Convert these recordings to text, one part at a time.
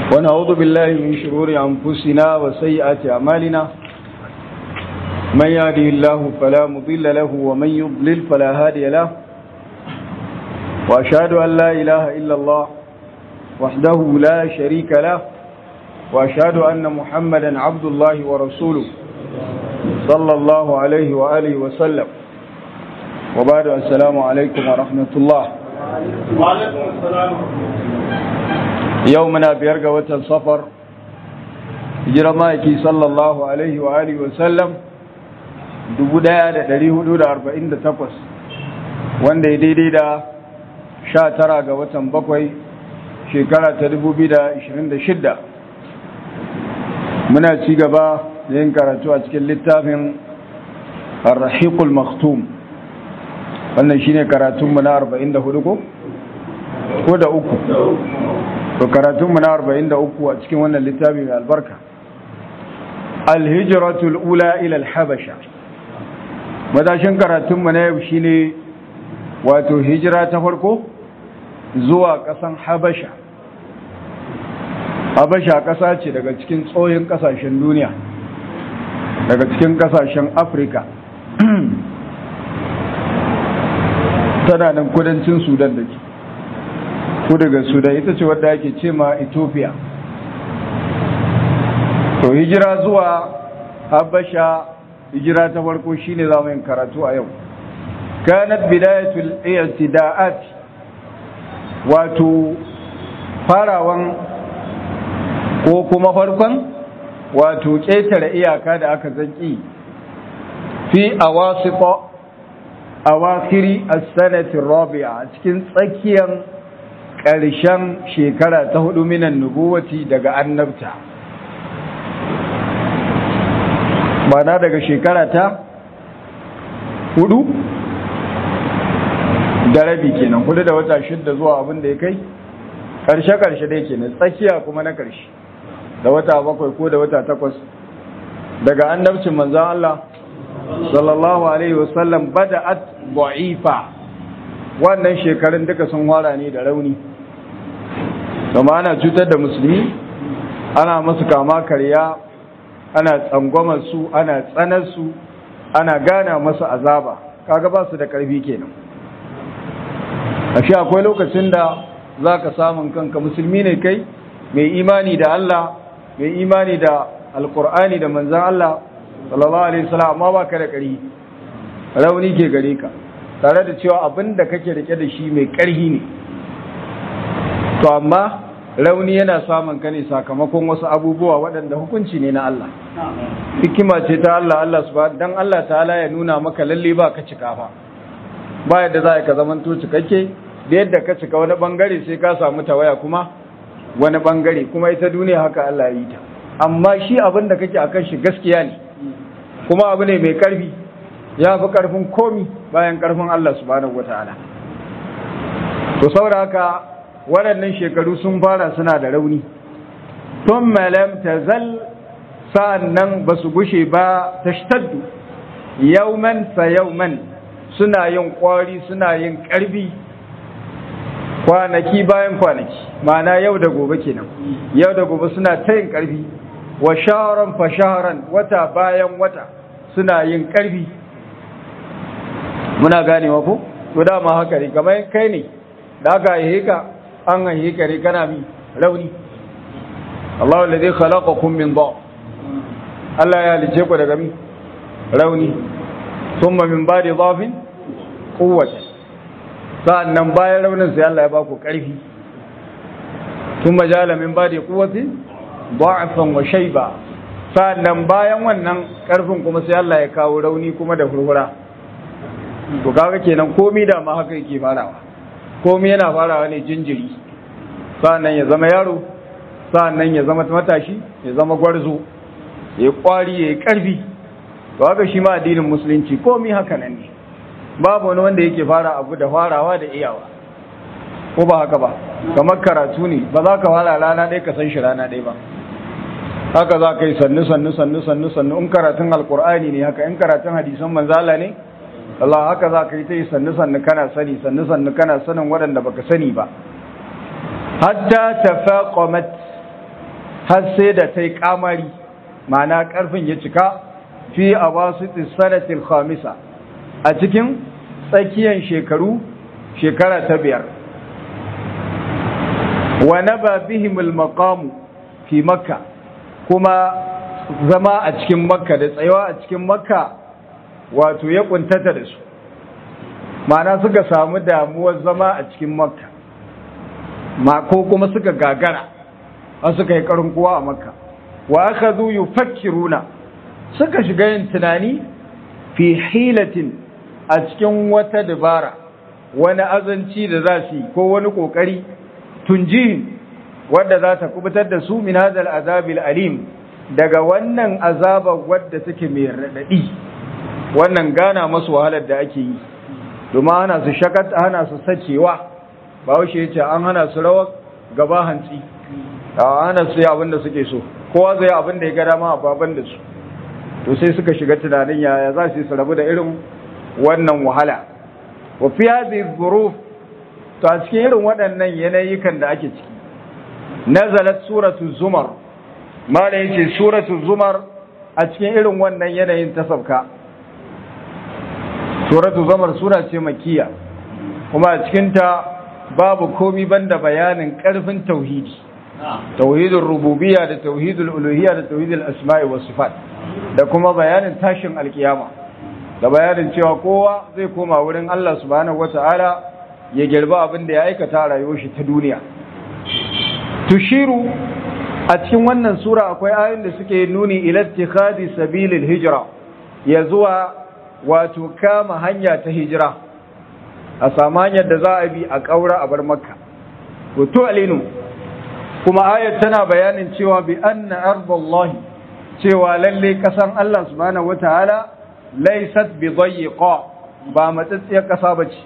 ونعوذ بالله من شرور أنفسنا وسيئات أعمالنا من يهده الله فلا مضل له ومن يضلل فلا هادي له وأشهد أن لا إله إلا الله وحده لا شريك له وأشهد أن محمدا عبد الله ورسوله صلى الله عليه وآله وسلم وبعد السلام عليكم ورحمة الله وعليكم السلام يومنا بيرقى وتن صفر هجر مايكي صلى الله عليه وآله وسلم dubu ɗaya da ɗari hudu da arba'in da takwas wanda ya daidai da sha tara ga watan bakwai shekara ta dubu biyu da ishirin da shidda muna ci gaba da yin karatu a cikin littafin arrahiqul maktum wannan shine karatunmu na arba'in da hudu ko? ko da uku to karatunmu na arba'in da uku a cikin wannan littafi mai albarka alhijratul ula ila alhabasha matashin karatunmu na yau shine wato hijira ta farko zuwa ƙasan habasha habasha ƙasa ce daga cikin tsohin ƙasashen duniya daga cikin ƙasashen afirka tana nan kudancin sudan da ke ko daga sudan ita ce wadda ake ce ma ethiopia to hijira zuwa habasha hijira ta farko shine zamu yin karatu a yau kanat bidayatul i'tida'at wato farawan ko kuma farkon wato ƙetare iyaka da aka zanki fi awasita awakhiri as-sanati rabi'a cikin tsakiyar ƙarshen shekara ta hudu minan nubuwati daga annabta na daga shekara ta hudu da rabi kenan hudu da wata shidda zuwa abin da ya kai karshe-karshe dai kenan tsakiya kuma na karshe da wata bakwai ko da wata takwas daga annabcin manzan Allah sallallahu alaihi wasallam bada'at da'ifa wannan shekarun duka sun wara ne da rauni kuma ana cutar da musulmi ana masu kama karya ana tsangwamar su ana tsanar su ana gana masu azaba kaga ba su da karfi kenan ashe akwai lokacin da zaka samun kanka musulmi ne kai mai imani da Allah mai imani da alkur'ani da manzon Allah sallallahu alaihi wasallam amma baka da karfi rauni ke gare ka tare da cewa abin da kake rike da shi mai karhi ne to amma rauni yana samun ka ne sakamakon wasu abubuwa waɗanda hukunci ne na Allah hikima ce ta Allah Allah subhanahu dan Allah ta'ala ya nuna maka lalle ba ka cika fa ba yadda za ka zaman to cikakke da yadda ka cika wani bangare sai ka samu tawaya kuma wani bangare kuma ita duniya haka Allah ya yi ta amma shi abin da kake akan shi gaskiya ne kuma abu ne mai karfi ya fi karfin komi bayan karfin Allah subhanahu wataala to saboda haka waɗannan shekaru sun fara suna da rauni tun malam ta zal sa'an nan ba su gushe ba ta shtaddu yauman sa yauman suna yin ƙwari suna yin ƙarfi kwanaki bayan kwanaki ma'ana yau da gobe kenan yau da gobe suna ta yin ƙarfi wa shaharan fa shaharan wata bayan wata suna yin ƙarfi muna ganewa ko to dama haka ne kamar kai ne da aka yi ka an haihe kare kana mi rauni Allah wanda zai khalaqakum min ba Allah ya halice ku daga mi rauni thumma min ba'di dhafin quwwatan sa'annan bayan raunin sai Allah ya ba ku karfi thumma jala min ba'di quwwatin da'fan wa shayba sa'annan bayan wannan karfin kuma sai Allah ya kawo rauni kuma da hurhura to kaga kenan komai da ma haka yake farawa komai yana farawa ne jinjiri sa'annan ya zama yaro sa'annan ya zama matashi ya zama gwarzo ya kwari ya yi karfi to haka shi ma addinin musulunci komai haka nan ne babu wani wanda yake fara abu da farawa da iyawa ko ba haka ba kamar karatu ne ba za ka fara rana ɗaya ka san shi rana ɗaya ba haka za ka yi sannu sannu sannu sannu sannu in karatun alkur'ani ne haka in karatun hadisan manzala ne Allah haka za ka yi ta yi sannu sannu kana sani sannu sannu kana sanin waɗanda baka sani ba hatta tafaqamat har sai da ta yi kamari ma'ana karfin ya cika fi a wasu sanatil khamisa a cikin tsakiyar shekaru shekara ta biyar wa naba bihimul maqamu fi makka kuma zama a cikin makka da tsayawa a cikin makka wato ya kuntata da su ma'ana suka samu damuwar zama a cikin makka ma ko kuma suka gagara a suka yi karin kowa a makka wa aka zo yi fakkiruna suka shiga yin tunani fi hilatin a cikin wata dabara wani azanci da za su yi ko wani kokari tunjihin wadda za ta kubutar da su min hadal azabil alim daga wannan azabar wadda take mai raɗaɗi wannan gana masu wahalar da ake yi domin hana su shakat hana su sacewa ba wuce ya ce an hana su rawar gaba hantsi a hana su yi abin da suke so kowa zai abin da ya gada ma a baban da su to sai suka shiga tunanin yaya za su yi su rabu da irin wannan wahala wa fi hadhihi dhuruf to a cikin irin waɗannan yanayikan da ake ciki nazalat suratul zumar mala yace suratul zumar a cikin irin wannan yanayin ta sabka suratul zumar sura ce makkiya kuma a cikin ta babu komi banda bayanin karfin tauhidi tauhidul rububiyya da tauhidul uluhiyya da tauhidul asma'i was sifat da kuma bayanin tashin alkiyama da bayanin cewa kowa zai koma wurin Allah subhanahu wata'ala ya girba abin da ya aikata a rayuwar shi ta duniya tushiru a cikin wannan sura akwai ayoyin da suke nuni ila ittikhadi sabilil hijra ya zuwa wato kama hanya ta hijira a samu hanyar da za a bi a kaura a bar makka to alinu kuma ayat tana bayanin cewa bi anna ardallahi cewa lalle kasan Allah subhanahu wataala laysat bi dayyiqa ba matsatsiyar kasa bace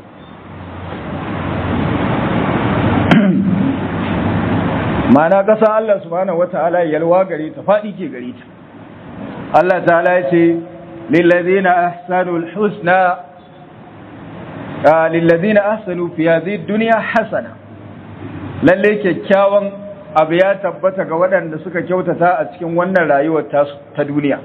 ma'ana kasan Allah subhanahu wataala yalwa gare ta fadi ke gare ta Allah ta'ala ya ce lilladheena ahsanul husna lilladheena ahsanu fi hadhihi dunya hasana lalle kyakkyawan abu ya tabbata ga waɗanda suka kyautata a cikin wannan rayuwar ta duniya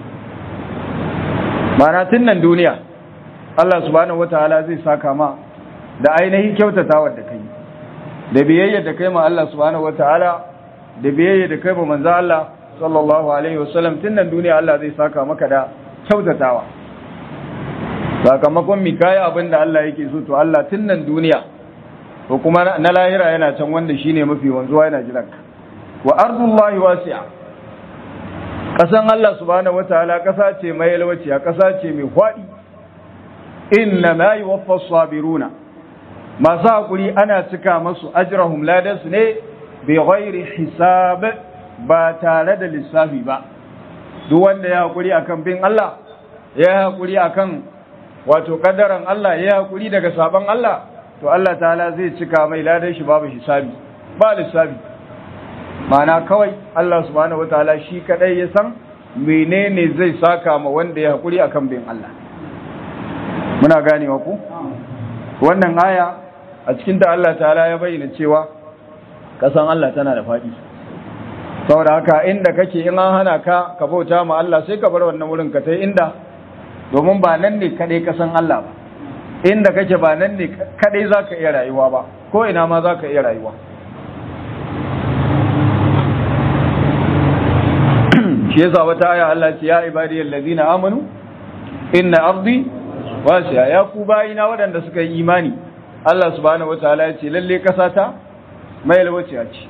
mana tun nan duniya Allah subhanahu wataala zai saka ma da ainihin kyautatawar da kai da biyayya da kai ma Allah subhanahu wataala da biyayya da kai ma manzo Allah sallallahu alaihi wasallam tun nan duniya Allah zai saka maka da kyautatawa sakamakon mi kaya abin da Allah yake so to Allah tun nan duniya to kuma na lahira yana can wanda shine mafi wanzuwa yana jiran ka wa ardullahi wasi'a kasan Allah subhanahu wataala kasa ce mai yalwaciya kasa ce mai fadi inna ma yuwaffa sabiruna masu hakuri ana cika masu ajrahum ladansu ne bi ghairi hisab ba tare da lissafi ba duk wanda ya hakuri akan bin Allah ya hakuri akan wato kaddaran Allah ya hakuri daga saban Allah to Allah ta'ala zai cika mai ladan shi babu hisabi ba lissafi mana kawai Allah subhanahu wataala shi kadai ya san menene zai saka ma wanda ya hakuri akan bin Allah muna ganewa ku wannan aya a cikin ta Allah ta'ala ya bayyana cewa kasan Allah tana da faɗi saboda haka inda kake in an hana ka ka bauta ma Allah sai ka bar wannan wurin ka tai inda domin ba nan ne kadai kasan Allah ba inda kake ba nan ne kadai za ka iya rayuwa ba ko ina ma za ka iya rayuwa shi yasa wata aya Allah ce ya ibadi allazina amanu inna ardi wasi'a ya ku bayina waɗanda suka yi imani Allah subhanahu wataala ya ce lalle kasa ta mai alwaciya ce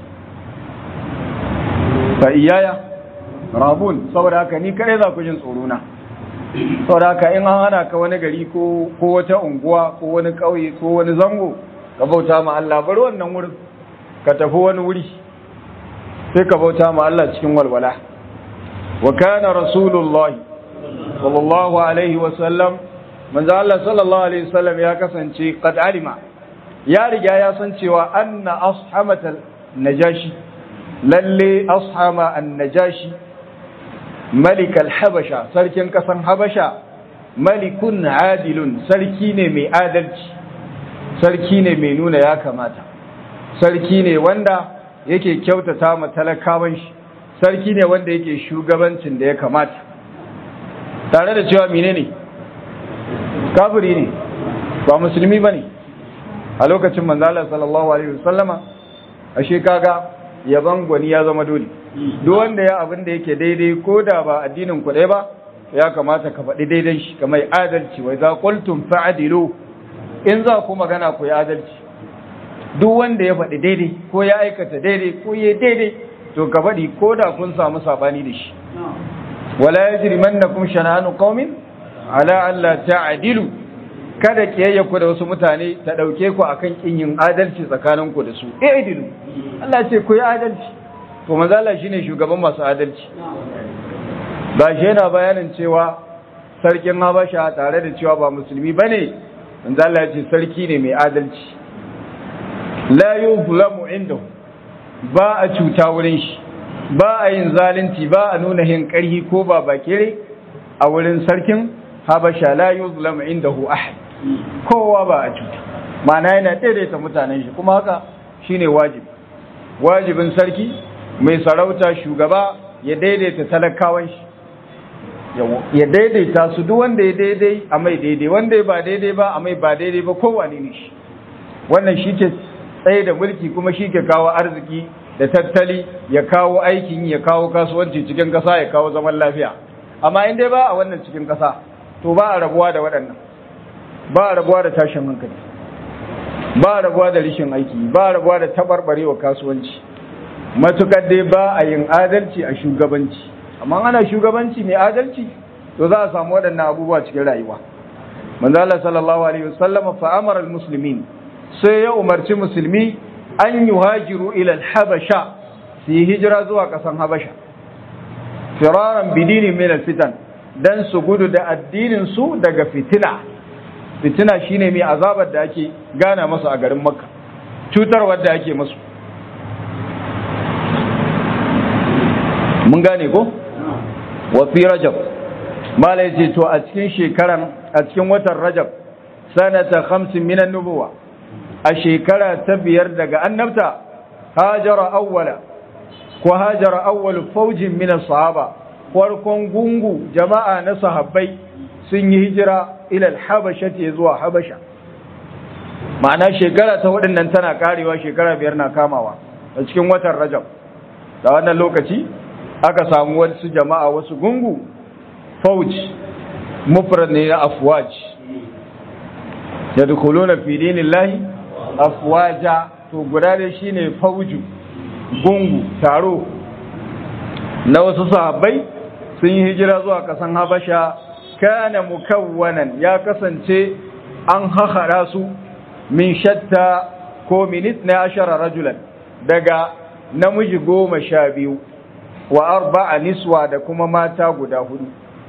fa iyaya rabun saboda haka ni kadai za ku jin tsoro na saboda haka in an hana ka wani gari ko ko wata unguwa ko wani ƙauye ko wani zango ka bauta ma Allah bar wannan wurin ka tafi wani wuri sai ka bauta ma Allah cikin walwala wa kana rasulullahi sallallahu alaihi wa sallam manzo Allah sallallahu alaihi wasallam ya kasance qad alima ya riga ya san cewa anna ashabatal najashi lalle ashama an-najashi malik al-habasha sarkin kasan habasha malikun adilun sarki ne mai adalci sarki ne mai nuna ya kamata sarki ne wanda yake kyautata ma talakawan shi sarki ne wanda yake shugabancin da ya kamata tare da cewa menene kafiri ne ba musulmi bane a lokacin manzo Allah sallallahu alaihi wasallama ashe kaga yaban gwani ya zama dole duk wanda ya abin da yake daidai ko da ba addinin ku ɗaya ba ya kamata ka faɗi daidan shi kamar adalci wai za qultum fa'dilu in za ku magana ku yi adalci duk wanda ya faɗi daidai ko ya aikata daidai ko ya daidai to ka faɗi ko da kun samu sabani da shi wala yajrimannakum shana'anu qaumin ala alla ta'dilu kada kiyayya ku da wasu mutane ta dauke ku akan kin yin adalci tsakanin ku da su i'dilu Allah ce ku yi adalci to manzo Allah shine shugaban masu adalci ba shi yana bayanin cewa sarkin Habasha tare da cewa ba musulmi bane manzo Allah ya ce sarki ne mai adalci la yuzlamu indahu ba a cuta wurin shi ba a yin zalunci ba a nuna hin karhi ko ba bakire a wurin sarkin Habasha la yuzlamu indahu ahad kowa ba a cuta ma'ana yana daidaita mutanen shi kuma haka shine wajibi wajibin sarki mai sarauta shugaba ya daidaita talakawan shi ya daidaita su duk wanda ya daidai a mai daidai wanda ya ba daidai ba a mai ba daidai ba kowane ne shi wannan shi ke tsaye da mulki kuma shi ke kawo arziki da tattali ya kawo aikin ya kawo kasuwanci cikin ƙasa ya kawo zaman lafiya amma in dai ba a wannan cikin ƙasa to ba a rabuwa da waɗannan ba a rabuwa da tashin hankali ba a rabuwa da rishin aiki ba a rabuwa da taɓarɓarewa kasuwanci matukar dai ba a yin adalci a shugabanci amma ana shugabanci mai adalci to za a samu waɗannan abubuwa cikin rayuwa manzo Allah sallallahu alaihi wasallam fa amara almuslimin sai ya umarci musulmi an yuhajiru ila alhabasha su yi hijira zuwa ƙasan habasha firaran bidini min alfitan dan su gudu da addinin su daga fitina fitina shine mai azabar da ake gana masu a garin makka cutarwar da ake masu mun gane ko wa fi rajab malai ce to a cikin shekaran a cikin watan rajab sanata khamsin minan nubuwa a shekara ta biyar daga annabta hajara awwala ko hajara awwal faujin minan sahaba farkon gungu jama'a na sahabbai sun yi hijira ila habasha ce zuwa habasha ma'ana shekara ta hudun tana karewa shekara biyar na kamawa a cikin watan rajab da wannan lokaci aka samu wasu jama'a wasu gungu fauj mufrad ne na afwaj yadkhuluna fi dinillahi afwaja to guda da shine fauju gungu taro na wasu sahabbai sun yi hijira zuwa kasan habasha kana mukawwanan ya kasance an hahara su min shatta ko min na ashara rajulan daga namiji goma sha biyu wa arba'a niswa da kuma mata guda hudu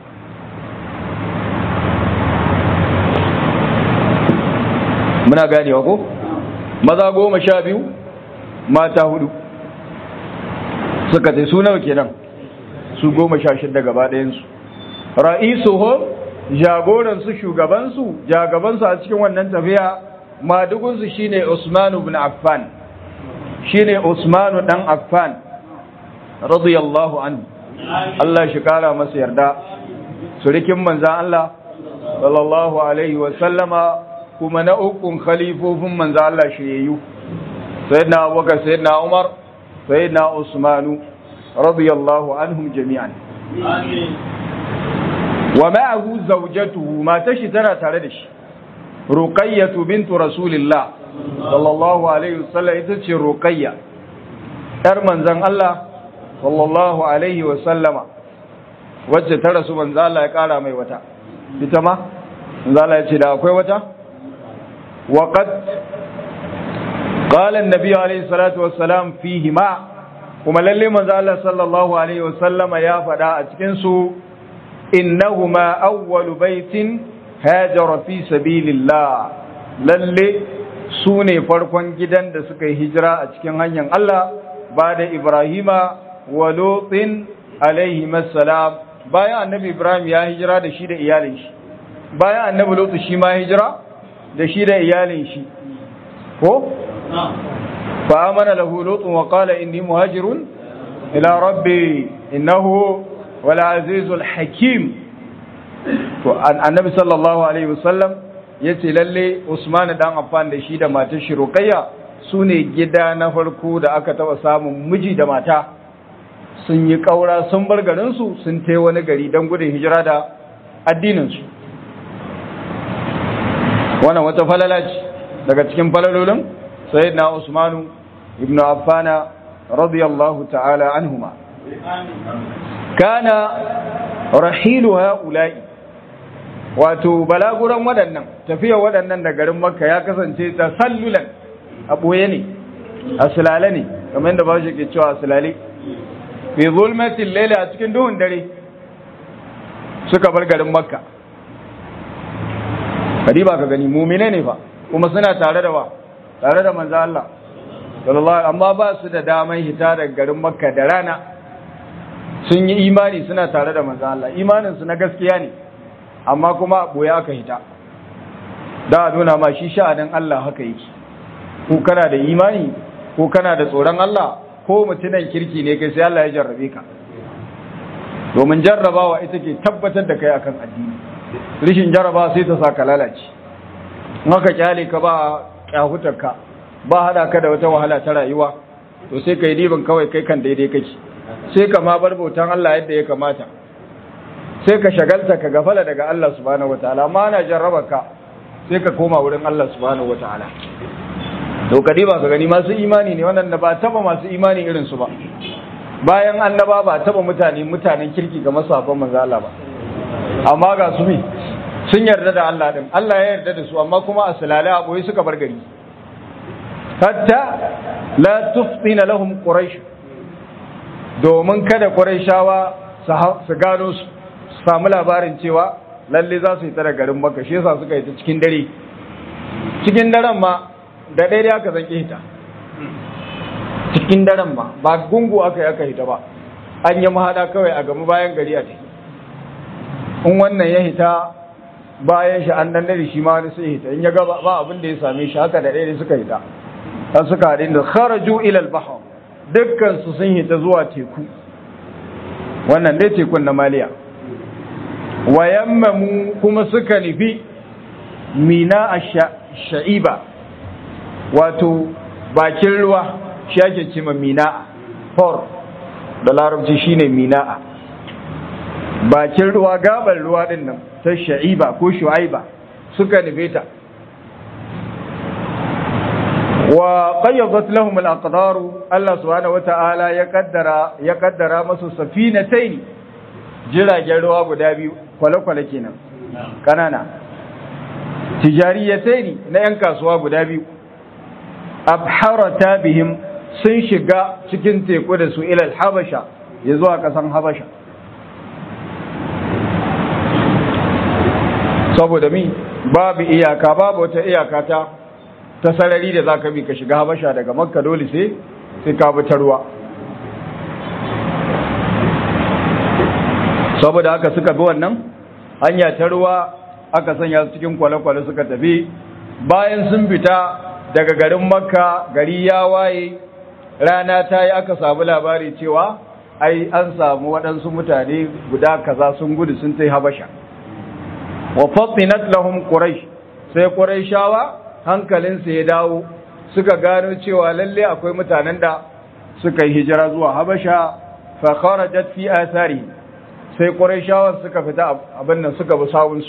muna ganewa ko maza goma sha biyu mata hudu suka ce su nawa kenan su goma sha shida gaba ɗayansu ra'isuhum jagoransu shugabansu jagabansu a cikin wannan tafiya madugunsu shine Usman ibn Affan shine Usman dan Affan radiyallahu anhu Allah shi kara masa yarda surikin manzan Allah sallallahu alaihi wa sallama kuma na ukun khalifofin manzan Allah shiyayyu sayyidina Abubakar sayyidina Umar sayyidina Usmanu radiyallahu anhum jami'an wa ma'ahu zawjatuhu matar shi tana tare da shi ruqayyatu bintu rasulillah sallallahu alaihi wasallam ita ce ruqayya yar manzon Allah sallallahu alaihi wasallama wacce ta rasu manzo Allah ya kara mai wata ita ma manzo Allah ya ce da akwai wata wa qad qala an-nabi alaihi salatu wassalam fihi ma kuma lalle manzo Allah sallallahu alaihi wasallama ya faɗa a cikin su innahuma awwalu baitin hajara fi sabilillah lalle su ne farkon gidan da suka yi hijira a cikin hanyar Allah ba da Ibrahima wa Lutin alaihi salam bayan annabi Ibrahim ya hijira da shi da iyalin shi bayan annabi Lutu shi ma hijira da shi da iyalin shi ko fa amana lahu lutun wa qala inni muhajirun ila rabbi innahu wal azizul hakim to annabi sallallahu alaihi wasallam yace lalle Usman dan Affan da shi da matar shi Ruqayya sune gida na farko da aka taba samun miji da mata sun yi kaura sun bar garin su sun tai wani gari dan gudun hijira da addinin su wannan wata falala ce daga cikin falalolin sayyidina Usman ibn Affan radiyallahu ta'ala anhuma kana rahilu ha'ula'i wato balaguran waɗannan tafiya waɗannan da garin makka ya kasance ta sallulan a ɓoye ne a sulale ne kamar yadda ba shi ke cewa sulale fi zulmatin laila a cikin duhun dare suka bar garin makka ba ka gani mumine ne fa kuma suna tare da wa tare da manzo Allah sallallahu amma ba su da daman hita daga garin makka da rana sun yi imani suna tare da manzo Allah imanin su na gaskiya ne amma kuma boye aka hita da a nuna ma shi sha'anin Allah haka yake ko kana da imani ko kana da tsoron Allah ko mutunan kirki ne kai sai Allah ya jarrabe ka domin jarrabawa ita ke tabbatar da kai akan addini rishin jarraba sai ta saka lalace in haka kyale ka ba kyahutar ka ba hada ka da wata wahala ta rayuwa to sai kai diban kawai kai kan daidai kake sai ka ma bar bautan Allah yadda ya kamata sai ka shagalta ka gafala daga Allah subhanahu wataala amma ana jarraba ka sai ka koma wurin Allah subhanahu wataala to kadi ba ka gani masu imani ne wannan da ba taba masu imani irin su ba bayan annaba ba taba mutane mutanen kirki ga masafan manzo Allah ba amma ga su mi sun yarda da Allah din Allah ya yarda da su amma kuma asalale a boye suka bar gari hatta la tuftina lahum quraish domin kada quraishawa su gano su samu labarin cewa lalle za su yi tara garin maka shi yasa suka yi ta cikin dare cikin daren ma da daidai aka zanke hita cikin daren ma ba gungu aka yi aka hita ba an yi mahada kawai a gama bayan gari a ciki in wannan ya hita bayan shi an dan dare shi ma wani sai hita in ya ga ba abin da ya same shi haka da daidai suka hita ta suka haɗin da kharaju ila al-bahr dukkan su sun hita zuwa teku wannan dai tekun na maliya wa yammamu kuma suka nufi mina a sha'iba wato bakin ruwa shi ake ce ma mina'a for da larabci shine mina'a bakin ruwa gabar ruwa din nan ta sha'iba ko shu'aiba suka nufe ta wa qayyadat lahum al-aqdar Allah subhanahu wata'ala ya kaddara ya kaddara masu safinatayn jiragen ruwa guda biyu kwale-kwale kenan kanana tijariyatai na 'yan kasuwa guda biyu abharata bihim sun shiga cikin teku da su ilal habasha ya zuwa kasan habasha saboda mi babu iyaka babu wata iyaka ta ta sarari da zaka bi ka shiga habasha daga makka dole sai sai ka bi ta ruwa saboda haka suka bi wannan hanya ta ruwa aka sanya su cikin kwale-kwale suka tafi bayan sun fita daga garin makka gari ya waye rana ta yi aka samu labari cewa ai an samu waɗansu mutane guda kaza sun gudu sun tai habasha wa fatinat lahum quraish sai quraishawa hankalinsu ya dawo suka gano cewa lalle akwai mutanen da suka yi hijira zuwa habasha fa kharajat fi athari sai quraishawa suka fita abin nan suka bi sawunsu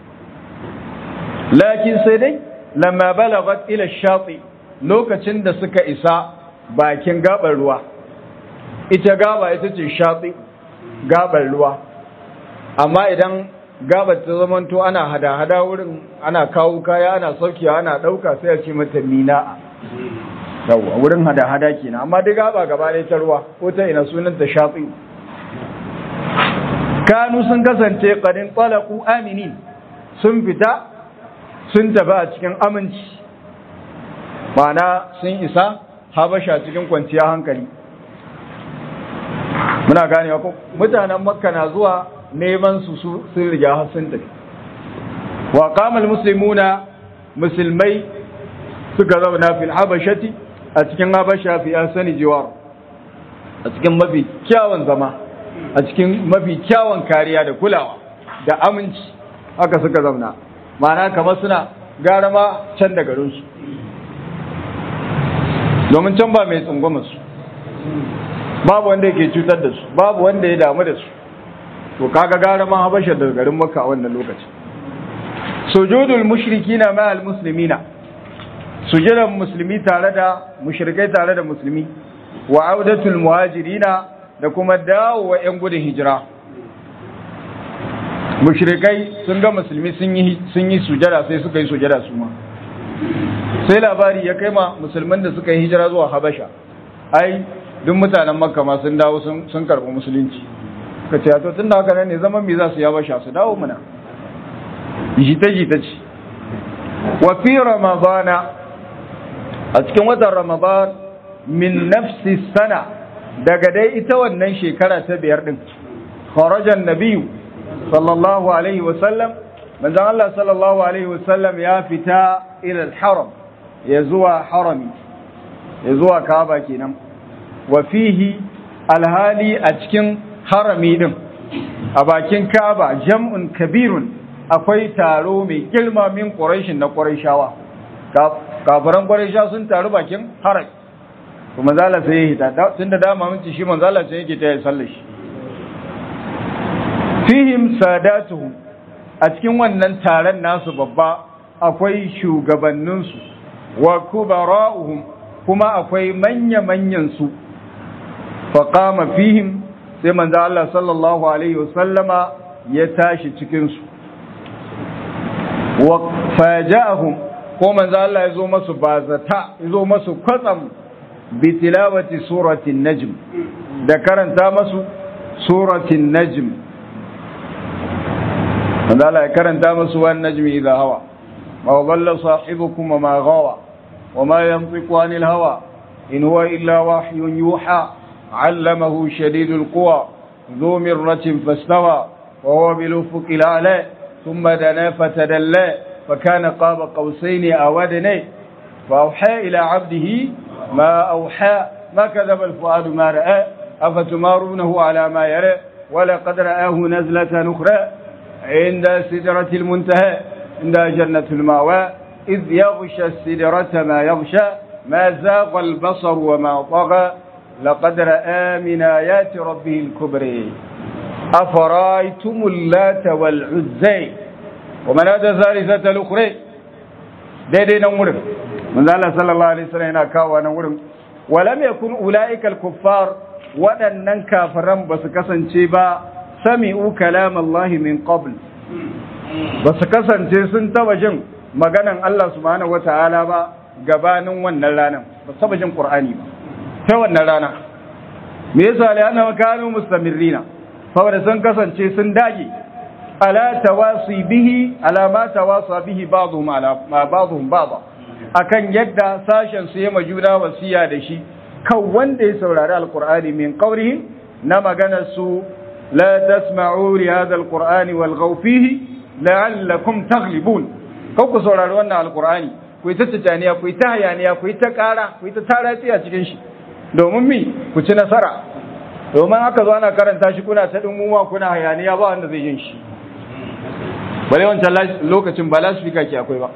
lakin sai dai lamma balagat ila shati lokacin da suka isa bakin gabar ruwa ita gaba ita ce shati gabar ruwa amma idan gabar ta zamanto ana hada-hada wurin ana kawo kaya ana saukiya ana dauka sai a ce mata mina'a yawa wurin hada-hada kenan amma duk gaba gaba ɗaya ta ruwa ko ta ina sunan ta shati kanu sun kasance qadin talaqu aminin sun fita sun tafi a cikin aminci ma'ana sun isa habasha cikin kwanciya hankali muna gane ko mutanen makka na zuwa neman su sun riga har sun tafi wa qamal muslimuna musulmai suka zauna fil habashati a cikin habasha fi asani jiwar a cikin mafi kyawun zama a cikin mafi kyawun kariya da kulawa da aminci haka suka zauna ma'ana kamar suna gara ma can da garinsu domin can ba mai tsungwama su babu wanda yake cutar da su babu wanda ya damu da su to kaga gara ma habasha da garin makka a wannan lokacin sujudul mushrikina ma al muslimina sujudan musulmi tare da mushrikai tare da musulmi wa audatul muhajirina da kuma dawowa yan gudun hijira mushrikai sun ga musulmi sun yi sun yi sujada sai suka yi sujada su ma sai labari ya kai ma musulman da suka yi hijira zuwa habasha ai duk mutanen makka ma sun dawo sun karɓi musulunci ka ce to tun da haka nan ne zaman me za su yi habasha su dawo muna jita jita ce wa fi ramadana a cikin watan ramadan min nafsi sana daga dai ita wannan shekara ta biyar din kharajan nabiyyu sallallahu alaihi wa sallam manzon Allah sallallahu alaihi wa sallam ya fita ila al-haram ya zuwa harami ya zuwa kaaba kenan wa fihi alhali a cikin harami din a bakin kaaba jam'un kabirun akwai taro mai girma min quraishin na quraishawa kafiran quraisha sun taru bakin harami to manzala sai ya hita tunda dama mun ci shi manzala sai yake ta yi sallar shi fihim sadatuhum a cikin wannan taron nasu babba akwai shugabanninsu wa kubara'uhum kuma akwai manya-manyan su faqama fihim sai manzo Allah sallallahu alaihi wasallama ya tashi cikin su wa faja'ahum ko manzo Allah ya zo masu bazata ya zo masu kwatsam bi tilawati suratin najm da karanta masu suratin najm manzo Allah ya karanta masu wan najmi idha hawa ma dhalla sahibukum wa ma ghawa wa ma yantiqu anil hawa in huwa illa wahyun yuha allamahu shadidul quwa ذو مرة فاستوى وهو بالأفق الأعلى ثم دنا فتدلى فكان قاب قوسين أو أدنى فأوحى إلى عبده ما أوحى ما كذب الفؤاد ما رأى أفتمارونه على ما يرى ولقد رآه نزلة أخرى عند سدرة المنتهى عند جنة المأوى إذ يغشى السدرة ما يغشى ما زاغ البصر وما طغى لقد رأى من آيات ربه الكبرى أفرايتم اللات والعزى ومناة ثالثة الأخرى daidai nan wurin manzo Allah sallallahu alaihi wasallam yana kawo nan wurin walam yakun ulaika al-kuffar waɗannan kafiran ba su kasance ba sami'u kalam Allah min qabl ba su kasance sun taba jin maganan Allah subhanahu wataala ba gabanin wannan ranar ba su taba jin Qur'ani ba ta wannan rana me yasa la ana kanu mustamirrina saboda sun kasance sun dage ala tawasi bihi ala ma tawasa bihi ba'dhum ala ma ba'dhum ba'dha akan yadda sashen su yema juna wasiya da shi kan wanda ya saurari alqur'ani min qawlihi na magana su la tasma'u li hadha alqur'ani walghaw fihi la'allakum taghlibun kan ku saurari wannan alqur'ani ku yi ta tijaniya ku yi ta hayaniya ku yi ta ƙara ku yi ta taratsi a cikin shi domin mi ku ci nasara domin haka zo ana karanta shi kuna ta dumuma kuna hayaniya ba wanda zai yin shi bare wancan lokacin ba lasfika ke akwai ba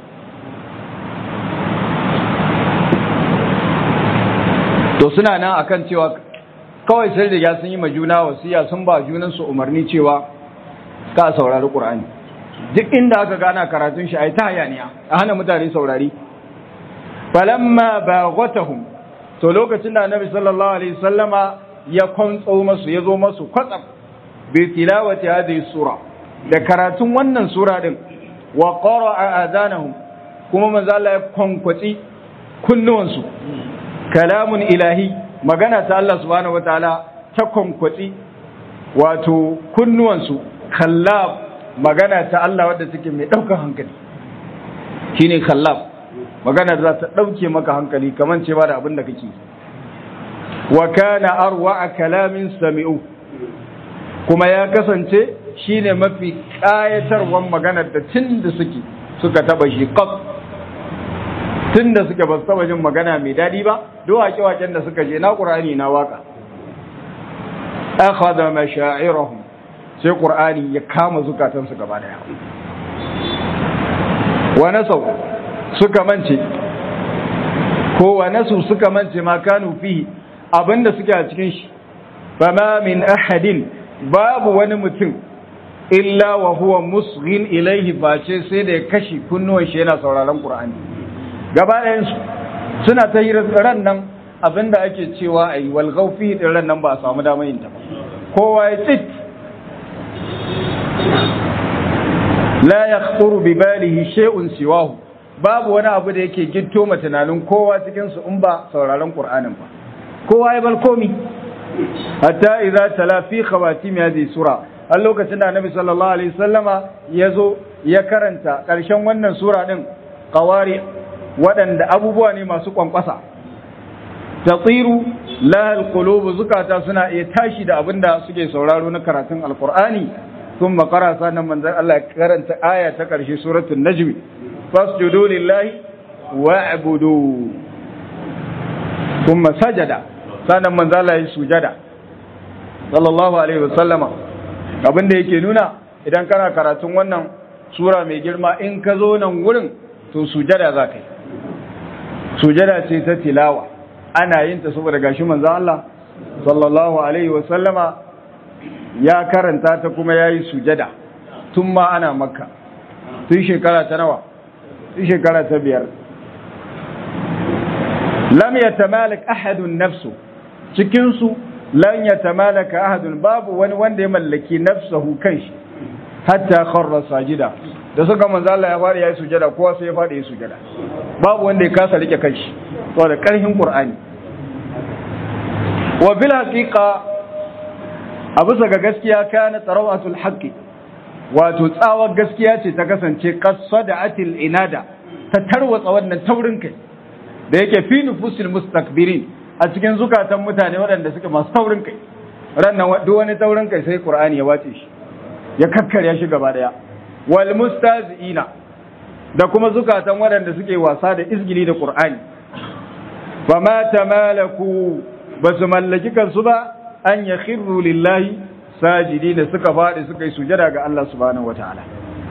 to suna nan akan cewa kawai sai riga sun yi ma juna wasiya sun ba junan su umarni cewa ka saurari qur'ani duk inda aka gana karatun shi ai ta hayaniya a hana mutane saurari falamma baghatahum to lokacin da annabi sallallahu alaihi wasallama ya kwantso masu ya zo masu kwatsam bi tilawati hadhihi sura da karatun wannan sura din wa qara'a adanahum kuma manzo Allah ya kwankwaci kunnuwansu kalamun ilahi magana ta Allah subhanahu wataala ta kwankwaci wato kunnuwansu kallab magana ta Allah wadda take mai daukar hankali shine kallab magana da za ta dauke maka hankali kaman cewa da abin da kake wa kana arwa kalamin sami'u kuma ya kasance shine mafi kayatarwan magana da tun da suke suka taba shi qat tun da suke ba su taba jin magana mai dadi ba duk waƙe-waƙen da suka je na ƙur'ani na waka akhadha mashaa'irahum sai ƙur'ani ya kama zukatansu gaba daya wa nasau suka mance ko wa nasu suka mance ma kanu fi abinda suke a cikin shi fama min ahadin babu wani mutum illa wa huwa musghin ilaihi face sai da ya kashi kunnuwan shi yana sauraron qur'ani gaba ɗayan su suna ta hirar ran nan abinda ake cewa ayi wal ghawfi din ran nan ba a samu damar yin ta ba kowa ya tsit la yakhطuru bi balihi shay'un siwahu babu wani abu da yake gitto ma tunanin kowa cikin su in ba sauraron qur'anin ba kowa ya balkomi hatta idza tala fi khawatim hadhihi sura har lokacin da annabi sallallahu alaihi wasallama yazo ya karanta karshen wannan sura din qawari waɗanda abubuwa ne masu kwankwasa tatiru la alqulub zukata suna iya tashi da abinda suke sauraro na karatun alqur'ani thumma qara sanan manzon Allah ya karanta aya ta karshe suratul najm fasjudu lillahi wa'budu thumma sajada sanan manzon Allah ya sujada sallallahu alaihi wasallama abinda yake nuna idan kana karatun wannan sura mai girma in ka zo nan wurin to sujada za ka yi sujada ce ta tilawa ana yin ta saboda gashi manzon Allah sallallahu alaihi wa sallama ya karanta ta kuma yayi sujada tun ma ana makka tun shekara ta nawa tun shekara ta biyar lam yatamalak ahadun nafsu cikin su lan yatamalaka ahadun babu wani wanda ya mallaki nafsahu kanshi hatta kharra sajida da suka manzo Allah ya fara yayi sujada kowa sai ya fara yayi sujada babu wanda ya kasa rike kanshi saboda karhin Qur'ani wa bil haqiqa abu ga gaskiya kana tarawatul haqqi wato tsawar gaskiya ce ta kasance qasada'atil inada ta tarwatsa wannan taurin kai da yake fi nufusil mustakbirin a cikin zukatan mutane waɗanda suke masu taurin kai rannan duk wani taurin kai sai Qur'ani ya wace shi ya kakkarya shi gaba daya wal mustazi'ina da kuma zukatan waɗanda suke wasa da izgili da Qur'ani fa ma tamalaku basu mallaki kansu ba an yakhiru lillahi sajidina suka faɗi suka yi sujada ga Allah subhanahu wataala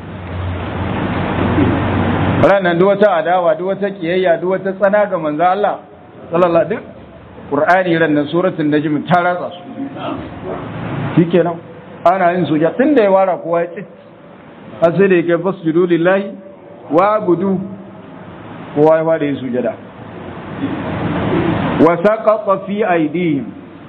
ranan duk wata adawa duk wata kiyayya duk wata tsana ga manzo Allah sallallahu alaihi Qur'ani ranan suratul najm ta ratsa su shikenan ana yin sujada tunda ya wara kowa ya tsit har sai da yake fasjudu lillahi wa budu kowa ya fara yin sujada wa saqata fi aydihim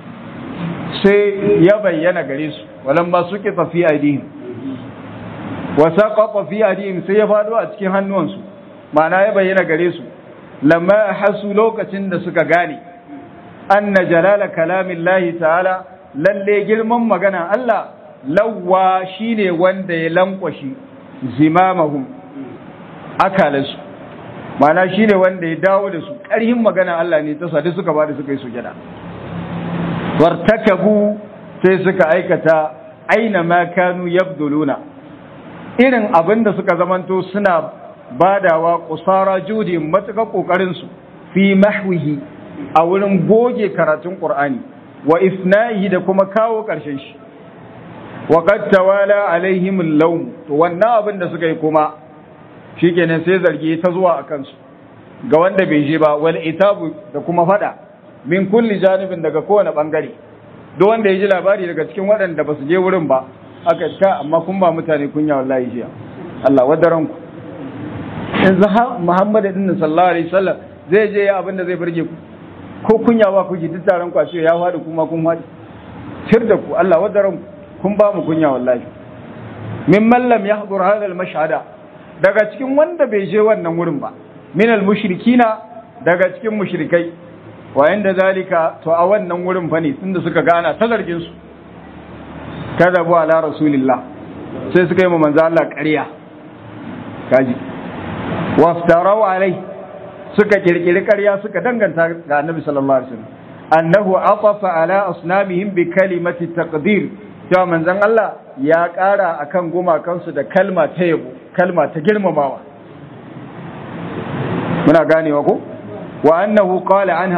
sai ya bayyana gare su walan ba suke fi aydihim wa saqata fi aydihim sai ya fado a cikin hannuwansu ma'ana ya bayyana gare su lamma hasu lokacin da suka gane anna jalala kalamillahi ta'ala lalle girman magana Allah lawwa shine wanda ya lankwashi zimamahum akalansu mana shine wanda ya dawo da su ƙarhin magana Allah ne ta sadu suka bada suka yi sujada wartakabu sai suka aikata aina ma kanu yabduluna irin abin da suka zamanto suna badawa kusara judi matuƙa ƙoƙarin su fi mahwihi a wurin goge karatun Qur'ani wa ifnahi da kuma kawo ƙarshen shi wa qad tawala alaihim al-lawm to wannan abin da suka yi kuma shikenan sai zargi ta zuwa akan su ga wanda bai je ba wal itabu da kuma fada min kulli janibin daga kowane bangare duk wanda ya ji labari daga cikin waɗanda ba su je wurin ba aka ta amma kun ba mutane kunya wallahi jiya Allah wadaran ku yanzu ha Muhammad din sallallahu alaihi wasallam zai je ya abin da zai burge ku ko kunya ba ku ji duk taron ku a ce ya faɗi kuma kun faɗi sir da ku Allah wadaran ku kun ba mu kunya wallahi min mallam ya hadur hada al-mashhada daga cikin wanda bai je wannan wurin ba min al-mushrikina daga cikin mushrikai wa inda zalika to a wannan wurin fa ne tunda suka gana ta zargin su kadabu ala rasulillah sai suka yi manzo Allah ƙarya kaji waftarau alai suka kirkiri ƙarya suka danganta ga annabi sallallahu alaihi wasallam annahu atafa ala asnamihim bi kalimati taqdir cewa manzon Allah ya ƙara akan gumakansu da kalma ta yabo kalma ta girmamawa muna ganewa ko wa annahu qala anha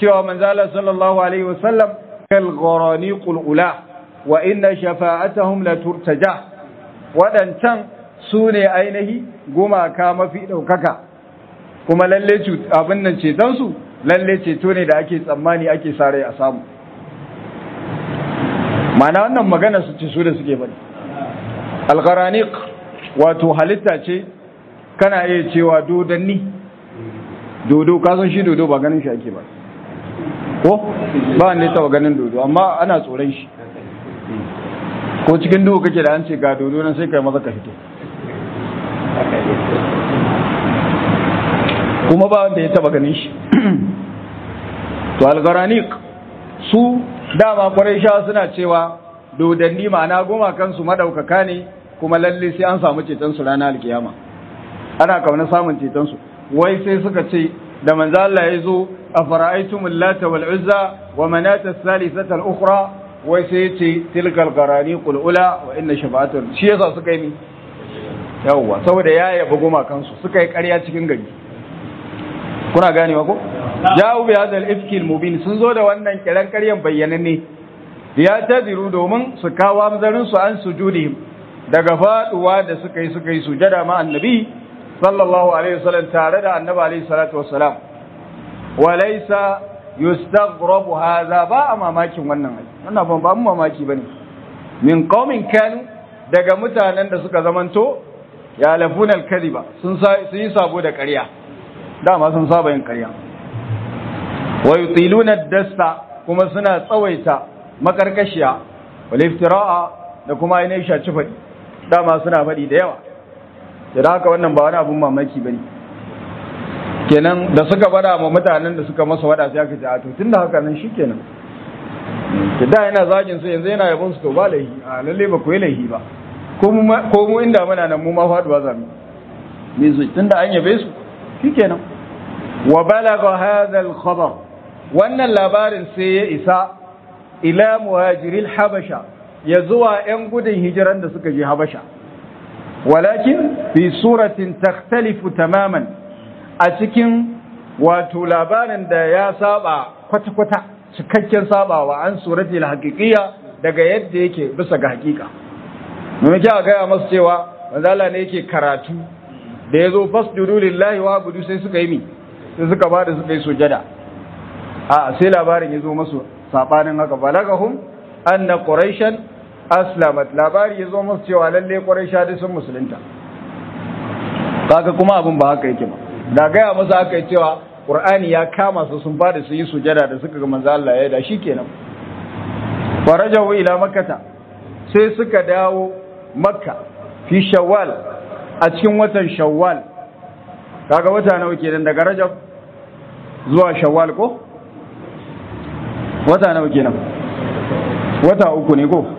cewa manzala sallallahu alaihi wasallam kal gharani qulula wa inna shafa'atahum la turtaja wadancan su ne ainihi gumaka mafi daukaka kuma lalle abin nan ceton su lalle ceto ne da ake tsammani ake sare a samu mana wannan magana su ce su da suke bane al-gharaniq wato halitta ce kana iya cewa dodanni dodo kasan shi dodo ba ganin shi ake ba ko ba wanda ya taba ganin dodo amma ana tsoron shi ko cikin duhu kake da an ce ga dodo nan sai kai maza ka fito kuma ba wanda ya taba ganin shi to algaranik su dama kwarai sha suna cewa dodanni ma'ana goma kansu madaukaka ne kuma lalle sai an samu ceton su ranar alkiyama ana kauna samun ceton su wai sai suka ce da manzo Allah ya zo a fara'aitum lata wal uzza wa manata thalithata al ukhra wai sai ce tilkal qarani qul ula wa inna shafa'atu shi yasa suka yi mi yawwa saboda ya yaba goma kansu suka yi ƙarya cikin gari kuna ganewa ko ja'u bi hadha al ifki al mubin sun zo da wannan kiran ƙaryan bayyananne ya tadiru domin su kawo amzarin su an sujudihim daga faduwa da suka yi suka yi sujada ma annabi sallallahu alaihi wasallam tare da annabi alaihi salatu wassalam walaysa yustaghrabu hadha ba a mamakin wannan ai wannan ban ba mu mamaki bane min qaumin kanu daga mutanen da suka zamanto ya lafuna al-kadhiba sun sun yi sabo da ƙarya dama sun saba yin ƙarya wa yutiluna ad-dasta kuma suna tsawaita makarkashiya wal iftira'a da kuma ainihin shaci faɗi dama suna faɗi da yawa da haka wannan ba wani abun mamaki ba ne kenan da suka bada ma mutanen da suka masa wada sai aka ce a to tun da haka nan shi kenan da da yana zagin su yanzu yana yabon su to ba laihi a lalle ba ku yi laihi ba ko mu inda muna nan mu ma faduwa za mu me su tun da an yabe su shi kenan wa balaga hadha al khabar wannan labarin sai ya isa ila muhajiril habasha ya zuwa yan gudun hijiran da suka je habasha walakin fi suratin takhtalifu tamaman a cikin wato labarin da ya saba kwata-kwata cikakken sabawa an surati haqiqiyya daga yadda yake bisa ga hakika mun ji a gaya masu cewa manzala ne yake karatu da ya zo fasjudu lillahi wa budu sai suka yi mi sai suka ba da suka yi sujada a sai labarin ya zo masu sabanin haka balagahum anna quraishan aslamat labari ya zo masu cewa lalle quraisha duk sun musulunta kaga kuma abin ba haka yake ba da gaya masa haka yi cewa qur'ani ya kama su sun bada su yi sujada da suka ga manzo Allah ya da shikenan farajahu ila makkata sai suka dawo makka fi shawwal a cikin watan shawwal kaga wata nawa kenan daga rajab zuwa shawwal ko wata nawa kenan wata uku ne ko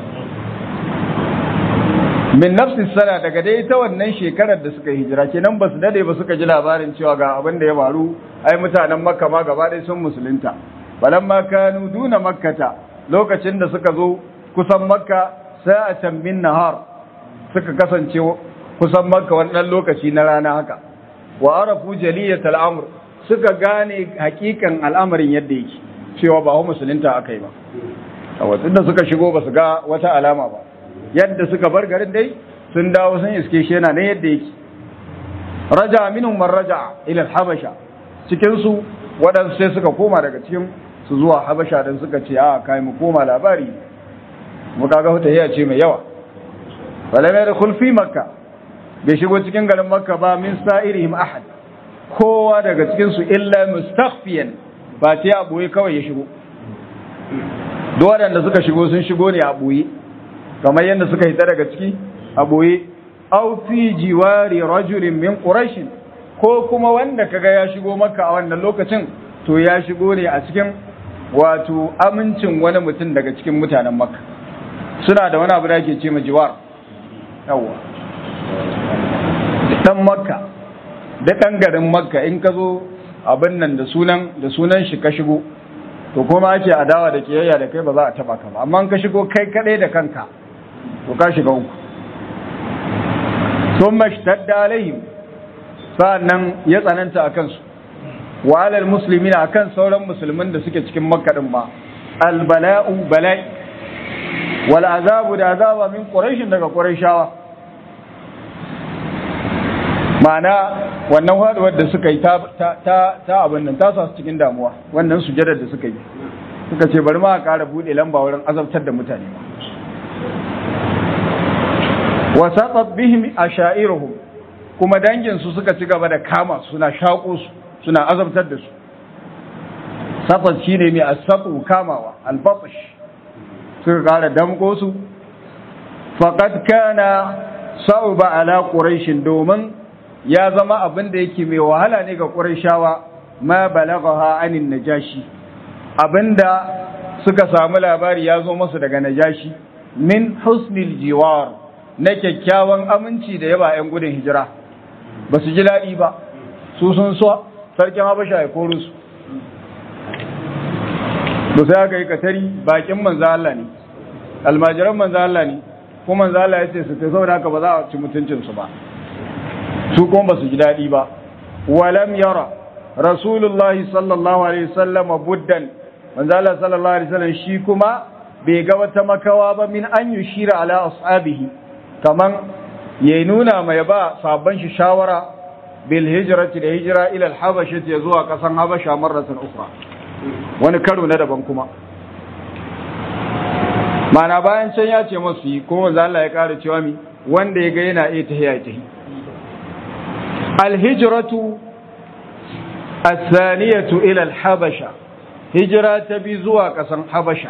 min nafsi sana daga dai ta wannan shekarar da suka hijira kenan ba su dade ba suka ji labarin cewa ga abin da ya faru ai mutanen makka ma gaba ɗaya sun musulunta balamma kanu duna makkata lokacin da suka zo kusan makka sa'atan min nahar suka kasance kusan makka wannan lokaci na rana haka wa arafu jaliyat al'amr suka gane hakikan al'amarin yadda yake cewa ba musulunta akai ba a da suka shigo ba su ga wata alama ba yadda suka bar garin dai sun dawo sun iske shi yana ne yadda yake raja minhum man raja ila al-habasha cikin su waɗansu sai suka koma daga cikin su zuwa habasha dan suka ce a kai mu koma labari mu kaga wata hiya ce mai yawa wala mai da fi makka bai shigo cikin garin makka ba min sa'irihim ahad kowa daga cikin su illa mustakhfiyan ba ta a boye kawai ya shigo duk waɗanda suka shigo sun shigo ne a boye kamar yadda suka hita daga ciki a boye aw fi jiwari rajulin min quraish ko kuma wanda kaga ya shigo maka a wannan lokacin to ya shigo ne a cikin wato amincin wani mutum daga cikin mutanen makka suna da wani abu da ake ce ma jiwar yawa dan makka da dan garin makka in ka zo abin nan da sunan da sunan shi ka shigo to kuma ake adawa da kiyayya da kai ba za a taba ka ba amma in ka shigo kai kadai da kanka to ka shiga uku sun mashtadda alaihim sa'annan ya tsananta a kansu wa alal muslimina akan sauran musulmin da suke cikin makka din ma al bala'u bala'i wal azabu da azaba min quraish daga quraishawa ma'ana wannan haduwar da suka yi ta ta ta abin nan ta sa su cikin damuwa wannan sujadar da suka yi suka ce bari ma a ƙara buɗe lamba wurin azabtar da mutane wa saqat bihim ashairuhum kuma dangin su suka ci gaba da kama suna shaƙo su suna azabtar da su saqat shine mai asaqu kamawa albatsh suka ƙara damko su faqad kana sa'uba ala quraish domin ya zama abin da yake mai wahala ne ga qurayshawa ma balaghaha anin najashi abinda suka samu labari ya zo masu daga najashi min husnil jiwar na kyakkyawan aminci da yaba 'yan gudun hijira ba su ji daɗi ba su sun so sarkin habasha ya koro su ba sai aka yi katari bakin manzo Allah ne almajiran manzo Allah ne kuma manzo Allah ya ce su ta saboda haka ba za a ci mutuncinsu ba su kuma ba su ji daɗi ba walam yara rasulullahi sallallahu alaihi wasallam buddan manzo Allah sallallahu alaihi wasallam shi kuma bai ga wata makawa ba min an yushira ala ashabihi kaman ya nuna mai ba sabon shi shawara bil hijrati da hijira ila al habasha ya zuwa kasan habasha marratan ukhra wani karo na daban kuma mana bayan can ya ce masu yi kuma manzo Allah ya kara cewa mi wanda ya ga yana iya tahiya tahi al hijratu الثانية إلى الحبشة هجرة تبزوا قسم حبشة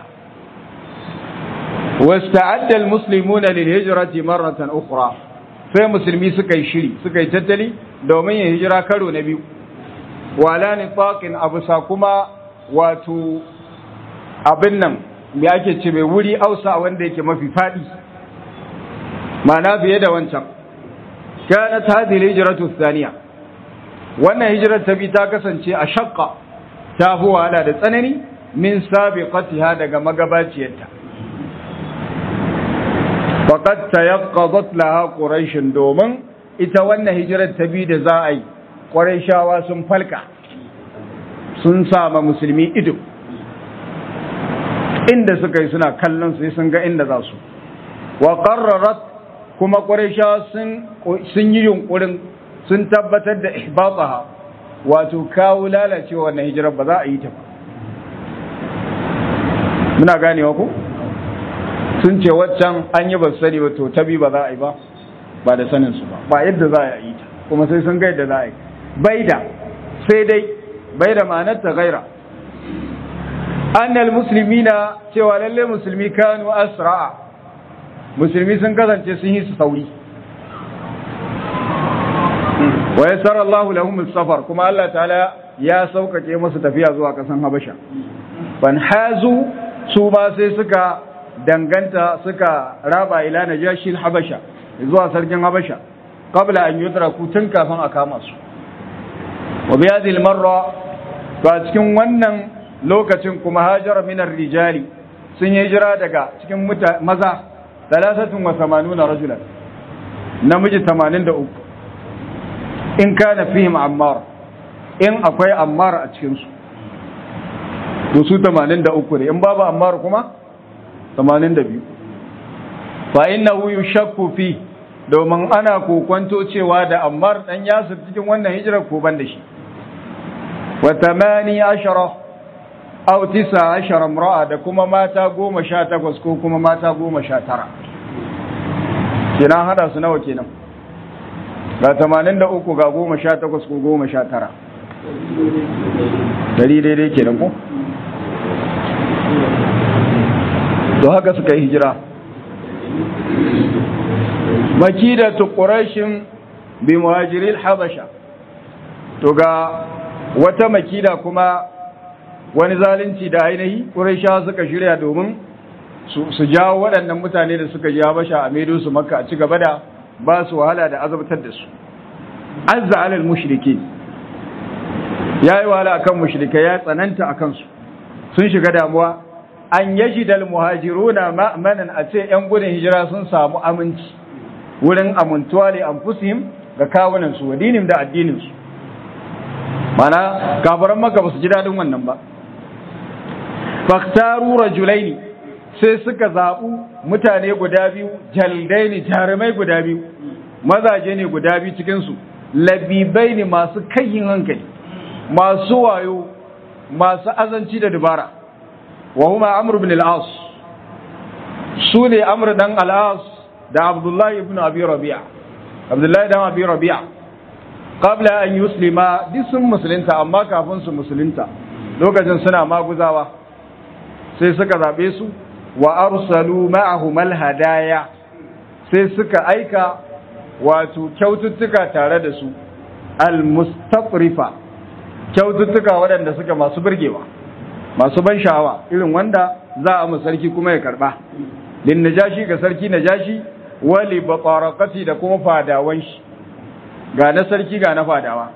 واستعد المسلمون للهجرة مرة أخرى sai musulmi suka yi shiri suka yi tattali domin yin hijira karo na biyu wala nifaqin abu sa kuma wato abin nan me ake ce mai wuri ausa wanda yake mafi fadi ma'ana biye da wancan kanat hadhihi hijratu thaniya wannan hijirar ta bi ta kasance a shakka ta fi wahala da tsanani min sabiqatiha daga magabaciyarta faqad tayaqqadat laha quraish domin ita wannan hijirar ta bi da za a yi quraishawa sun falka sun sama musulmi ido inda suka yi suna kallon sai sun ga inda za su wa qarrarat kuma quraishawa sun sun yi yunkurin sun tabbatar da ihbataha wato kawo lalacewa wannan hijirar ba za a yi ta ba muna ganewa ku sun ce waccan an yi ba su sani ba to tabi ba za a yi ba ba da sanin su ba ba yadda za a yi ta kuma sai sun ga yadda za a yi bai da sai dai bai da ma'anar ta gaira annal muslimina cewa lalle musulmi kanu asra'a musulmi sun kasance sun yi su sauri wa yassara Allahu lahum safar kuma Allah ta'ala ya saukake musu tafiya zuwa kasan Habasha ban hazu su ma sai suka danganta suka raba ila najashi Habasha zuwa sarkin Habasha qabla an yudraku tun kafin a kama su wa bi hadhihi marra to a cikin wannan lokacin kuma hajara min rijali sun yi hijira daga cikin maza 83 rajulan namiji 83 in kana fihim ammar in akwai ammar a cikinsu to su 83 ne in babu ammar kuma 82 fa innahu yushakku fi domin ana kokwanto cewa da ammar dan yasir cikin wannan hijirar ko ban da shi wa 18 aw 19 imra'a da kuma mata 18 ko kuma mata 19 kina hada su nawa kenan ga tamanin da uku ga goma sha takwas ko goma sha tara dari daidai ke ko? to haka suka yi hijira makida tu ƙurashin bi muhajiril habasha to ga wata makida kuma wani zalunci da ainihi ƙurashawa suka shirya domin su jawo waɗannan mutane da suka ji habasha a maido su makka a ci gaba da ba su wahala da azabtar da su azza alal mushriki ya yi wahala akan mushrika ya tsananta akan su sun shiga damuwa an yaji dal muhajiruna ma'manan a ce yan gudun hijira sun samu aminci wurin amintuwa li anfusihim ga kawunan su wa dinim da addinin su mana kafiran maka ba su ji daɗin wannan ba faktaru rajulaini sai suka zaɓu mutane guda biyu jaldaini jarumai guda biyu mazaje ne guda biyu cikinsu labibai ne masu kayin hankali masu wayo masu azanci da dubara wa huma amr ibn al-as su ne amr dan al-as da abdullahi ibn abi rabi'a abdullahi dan abi rabi'a qabla an yuslima duk sun musulunta amma kafin su musulunta lokacin suna maguzawa sai suka zabe su wa arsalu ma'ahum al-hadaya sai suka aika wato kyaututtuka tare da su al-mustaqrifa kyaututtuka waɗanda suka masu burgewa masu ban sha'awa irin wanda za a mu sarki kuma ya karba lin najashi ga sarki najashi wali batarakati da kuma fadawan shi ga na sarki ga na fadawa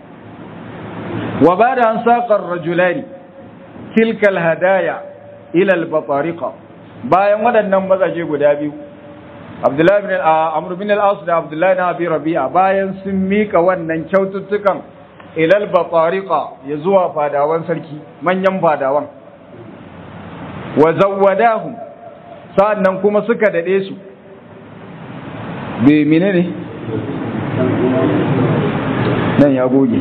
wa bada an saqar rajulani tilka alhadaya ila albatariqa bayan waɗannan mazaje guda biyu Abdullahi bin Amr bin al-As da Abdullahi na Abi Rabi'a bayan sun mika wannan kyaututtukan ilal batariqa ya zuwa fadawan sarki manyan fadawan wa zawwadahum sa'annan kuma suka dade su be menene nan ya goge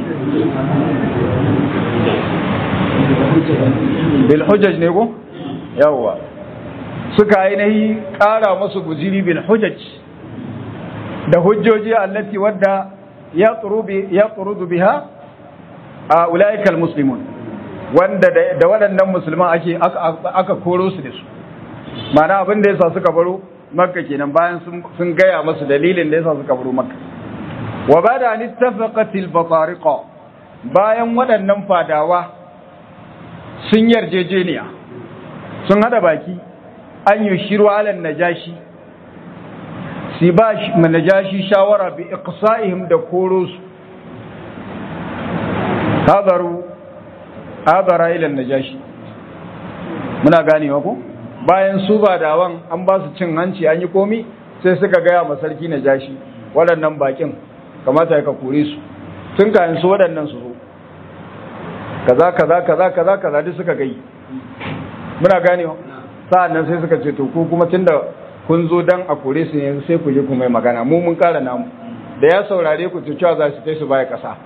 bil hujjaj ne ko yawwa suka ainihi ƙara masu guziri bil hujjaj da hujjoji allati wadda ya tsurudu biha a ula'ikal muslimun wanda da waɗannan musulman ake aka koro su da su mana abin da yasa suka baro makka kenan bayan sun gaya masu dalilin da yasa suka baro makka wa bada an ittafaqatil batariqa bayan waɗannan fadawa sun yarjejeniya sun hada baki an yi shiru alan najashi si ba najashi shawara bi iqsa'ihim da koro su hadaru hadara ila najashi muna ganewa ko bayan su ba dawan an ba su cin hanci an yi komi sai suka gaya ma sarki najashi waɗannan bakin kamata ka kore su tun kayan su waɗannan su zo kaza kaza kaza kaza kaza duk suka gai muna ganewa sa'an nan sai suka ce to ko kuma tunda kun zo dan a kore su ne sai ku je ku mai magana mu mun kara namu da ya saurare ku cewa za su kai su baya kasa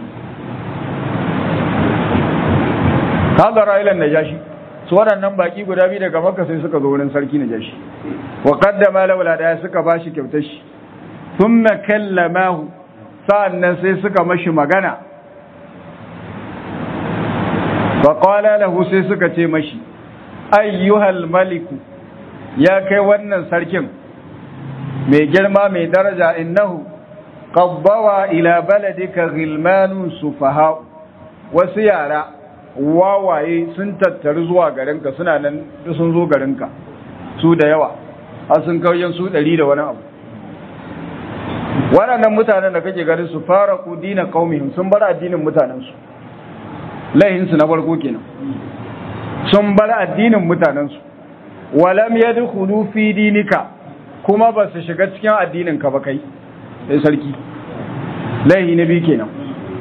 kaga ra'ilan najashi su waɗannan baki guda biyu daga makka sai suka zo wurin sarki najashi wa qaddama lahu da suka bashi kyautar shi thumma kallamahu sa'annan sai suka mashi magana fa qala lahu sai suka ce mashi ayyuhal maliku ya kai wannan sarkin mai girma mai daraja innahu qabbawa ila baladika ghilmanun sufaha wasu yara wawaye sun tattaru zuwa garinka suna nan sun zo garinka su da yawa har sun kauyen su ɗari da wani abu waɗannan mutanen da kake garin su fara ku dina qaumihim sun bar addinin mutanensu laihinsu na farko kenan sun bar addinin mutanensu walam yadkhulu fi dinika kuma ba su shiga cikin addinin ka ba kai sai sarki laihi na biyu kenan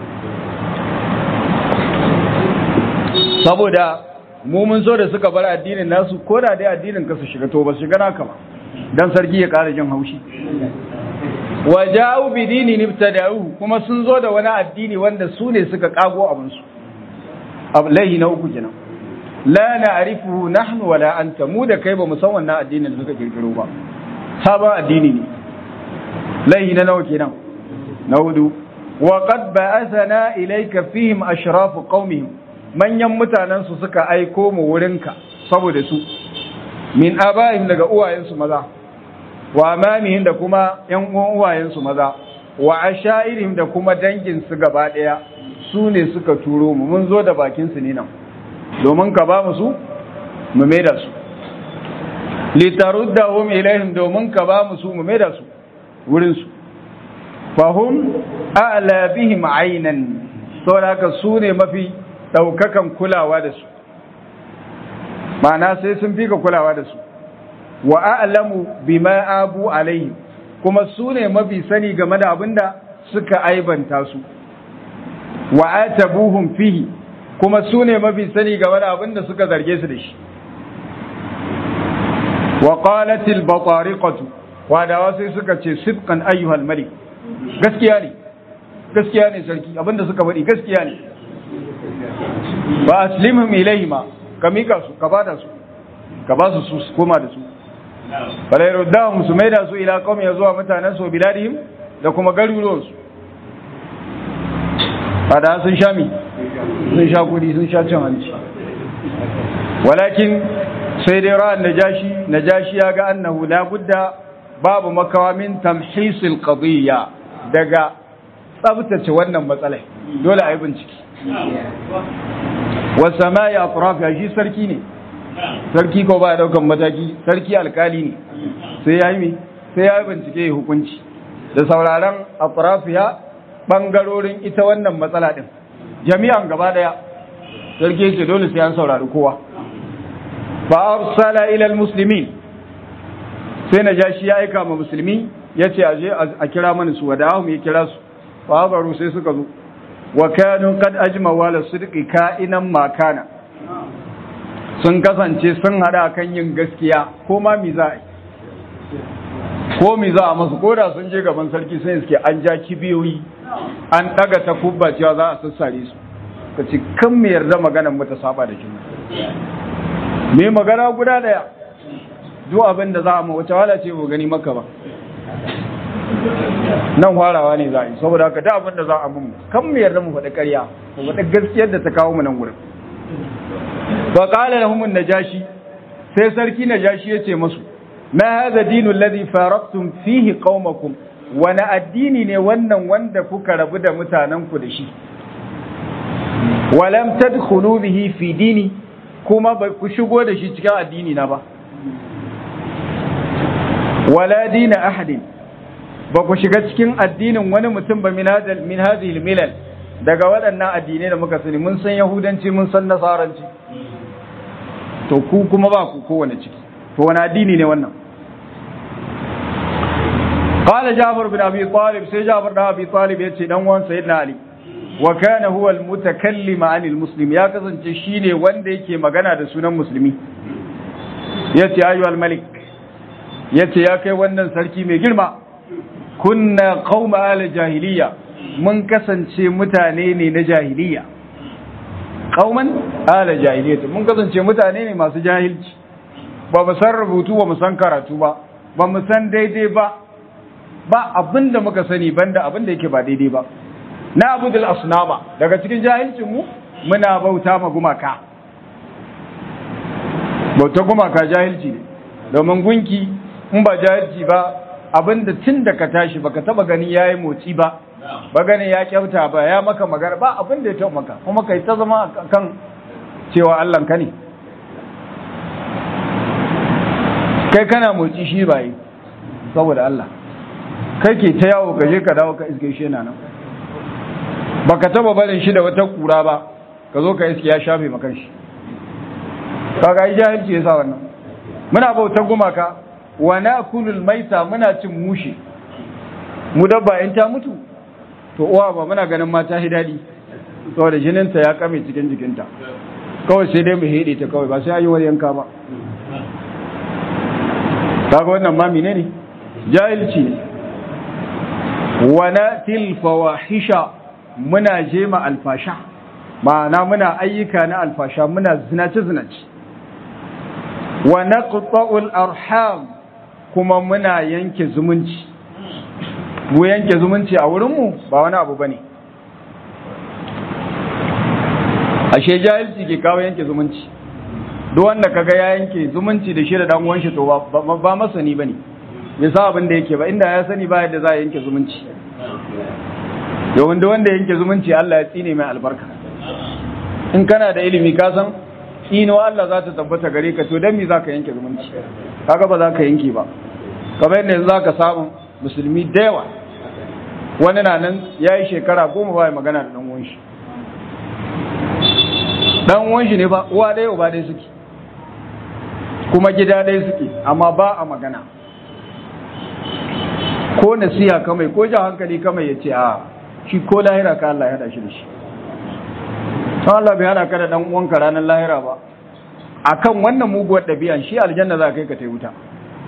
saboda mu mun so da suka bar addinin nasu ko da dai addinin ka su shiga to ba su shiga naka ba dan sarki ya kara jin haushi wa ja'u bi dinin ibtada'u kuma sun zo da wani addini wanda su ne suka kago abin su laihi na uku kenan la na'rifuhu nahnu wala anta mu da kai ba mu san wannan addinin da suka kirkiro ba sabon addini ne laihi na nawa kenan na hudu wa qad ba'athana ilayka fihim ashrafu qaumihim manyan mutanen su suka aiko mu wurinka saboda su min abaihim daga uwayensu maza wa amamihim da kuma yan uwan uwayensu maza wa ashairihim da kuma dangin su gaba daya su ne suka turo mu mun zo da bakin su ne nan domin ka ba mu su mu maida su litaruddahum ilaihim domin ka ba mu su mu maida su wurin su fahum a'la bihim aynan saboda haka su ne mafi daukakan kulawa da su ma'ana sai sun fi ka kulawa da su wa a'lamu bima abu alaihim kuma su ne mafi sani game da abinda suka aibanta su wa atabuhum fihi kuma su ne mafi sani game da abin da suka zarge su da shi wa qalatil batariqatu wadawa sai suka ce sidqan ayyuhal malik gaskiya ne gaskiya ne sarki abinda suka faɗi gaskiya ne ba aslimhum ilayhima ka mika su ka bada su ka ba su su koma da su bala yaruddahum su maida su ila qaumi ya zuwa mutanen su biladihim da kuma garuruwan su bada sun sha mi sun sha kudi sun sha cin hanci walakin sai dai ra'an najashi najashi ya ga annahu la budda babu makawa min tamhisil qadiyya daga tsabtace wannan matsalai dole a yi bincike wasa ma ya ya shi sarki ne sarki ko ba ya daukan mataki sarki alkali ne sai ya yi sai ya yi bincike ya hukunci da sauraron atrafiya bangarorin ita wannan matsala din jami'an gaba daya sarki ce dole sai an saurari kowa fa arsala ila almuslimin sai najashi ya aika ma musulmi yace aje a kira mana su wada'ahum ya kira su fabaru sai suka zo wa kanu kad ajma wala sidqi ka'inan makana sun kasance sun hada kan yin gaskiya ko ma mi za a ko mi za a masu ko da sun je gaban sarki sun iske an ja kibiyoyi an daga ta kubba cewa za a sassare su ka ci kan me yarda maganar mu ta saba da juna me magana guda daya duk abin da za a ma wace wala ce mu gani maka ba nan farawa ne za a yi saboda haka da abin da za a mun kan mu yarda mu faɗi ƙarya mu faɗi gaskiyar da ta kawo mu nan gurin fa qala lahum najashi sai sarki najashi yace musu ma hadha dinu alladhi faraqtum fihi qaumakum wani addini ne wannan wanda kuka rabu da mutanen ku da shi walam tadkhulu bihi fi dini kuma ba ku shigo da shi cikin addini na ba wala dina ahadin ba ku shiga cikin addinin wani mutum ba min hadhihi milal daga waɗannan addinai da muka sani mun san yahudanci mun san nasaranci to ku kuma ba ku kowane ciki to wani addini ne wannan qala jabir bin abi talib sai jabir da abi talib yace dan uwan sayyidina ali wa kana huwa al-mutakallim anil muslim ya kasance shine wanda yake magana da sunan musulmi yace ayyuhal malik yace ya kai wannan sarki mai girma kunna qauma ala jahiliya mun kasance mutane ne na jahiliya qauman ala jahiliya mun kasance mutane ne masu jahilci ba mu san rubutu ba mu san karatu ba ba mu san daidai ba ba abinda muka sani banda abinda yake ba daidai ba na abudul asnama daga cikin jahilcin mu muna bauta ma gumaka bauta gumaka jahilci ne domin gunki in ba jahilci ba abinda tun da ka tashi baka taba gani yayi motsi ba ba gani ya kyauta ba ya maka magana ba abinda ya taɓa maka kuma kai ta zama kan cewa Allah ka ne kai kana motsi shi ba yi saboda Allah kai ke ta yawo ka je ka dawo ka iske shi yana nan baka taba barin shi da wata kura ba ka zo ka iske ya shafe maka shi kaga yi jahilci yasa wannan muna bautar gumaka wa nakulul maita muna cin mushi mu dabba in ta mutu to uwa ba muna ganin mata hidadi saboda jininta ya kame cikin jikinta kawai sai dai mu hede ta kawai ba sai ayi wani yanka ba kaga wannan ma menene jahilci ne wa natil fawahisha muna jema alfasha ma'ana muna ayyuka na alfasha muna zinace zinace wa naqta'ul arham kuma muna yanke zumunci mu yanke zumunci a wurinmu ba wani abu bane ashe jahilci ke kawo yanke zumunci duk wanda kaga ya yanke zumunci da shi da dan uwan shi to ba ba masani bane bai sa abin da yake ba inda ya sani ba yadda za a yanke zumunci domin duk wanda yanke zumunci Allah ya tsine mai albarka in kana da ilimi ka san tsino Allah za ta tabbata gare ka to dan me zaka yanke zumunci kaga ba za ka yanke ba kamar yadda yanzu zaka samu musulmi da yawa wani na nan ya yi shekara goma ba ya magana da ɗan uwan shi ɗan uwan shi ne ba uwa ɗaya uba ɗaya suke kuma gida ɗaya suke amma ba a magana ko nasiha kamai ko jan hankali kamai ya ce a shi ko lahira ka Allah ya hada shi da shi don Allah bai hana ka da dan uwanka ranar lahira ba akan wannan muguwar ɗabi'an shi aljanna za kai ka tai wuta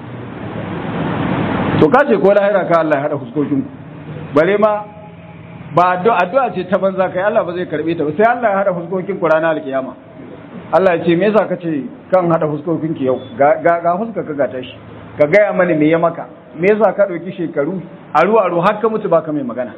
to ka ce ko lahira ka Allah ya hada fuskokin bare ma ba addu'a ce ta banza kai Allah ba zai karbe ta ba sai Allah ya hada fuskokin ku ranar alkiyama Allah ya ce me yasa kace kan hada fuskokin ki yau ga ga fuska ka gata shi ka gaya mani me ya maka me yasa ka dauki shekaru aru aru har ka mutu baka mai magana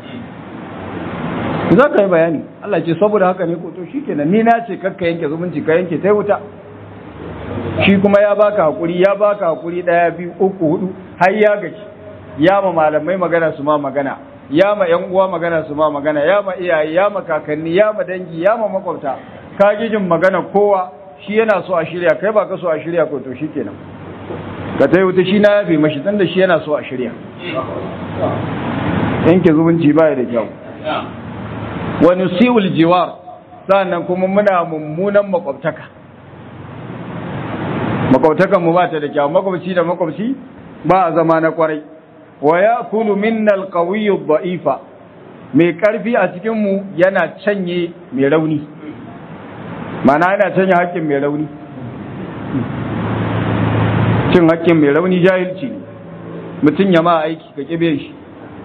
za ka yi bayani Allah ya ce saboda haka ne ko to shikenan ni na ce kakka yanke zumunci ka yanke tai wuta shi kuma ya baka hakuri ya baka hakuri daya biyu uku hudu har ya gaci ya ma malamai magana su ma magana ya ma yan uwa magana su ma magana ya ma iyaye ya ma kakanni ya ma dangi ya ma makwabta ka jin magana kowa shi yana so a shirya kai ba ka so a shirya ko to shikenan ka tai wuta shi na yafe mashi dan da shi yana so a shirya yanke zumunci baya da kyau wani siwul jiwar sannan kuma muna mummunan makwabtaka makwabtakan mu ba ta da kyau makwabci da makwabci ba a zama na kwarai wa ya kulu minnal qawiyyu dha'ifa mai karfi a cikin mu yana canye mai rauni mana yana canye haƙƙin mai rauni cin haƙƙin mai rauni jahilci ne mutum ya ma aiki ka kibe shi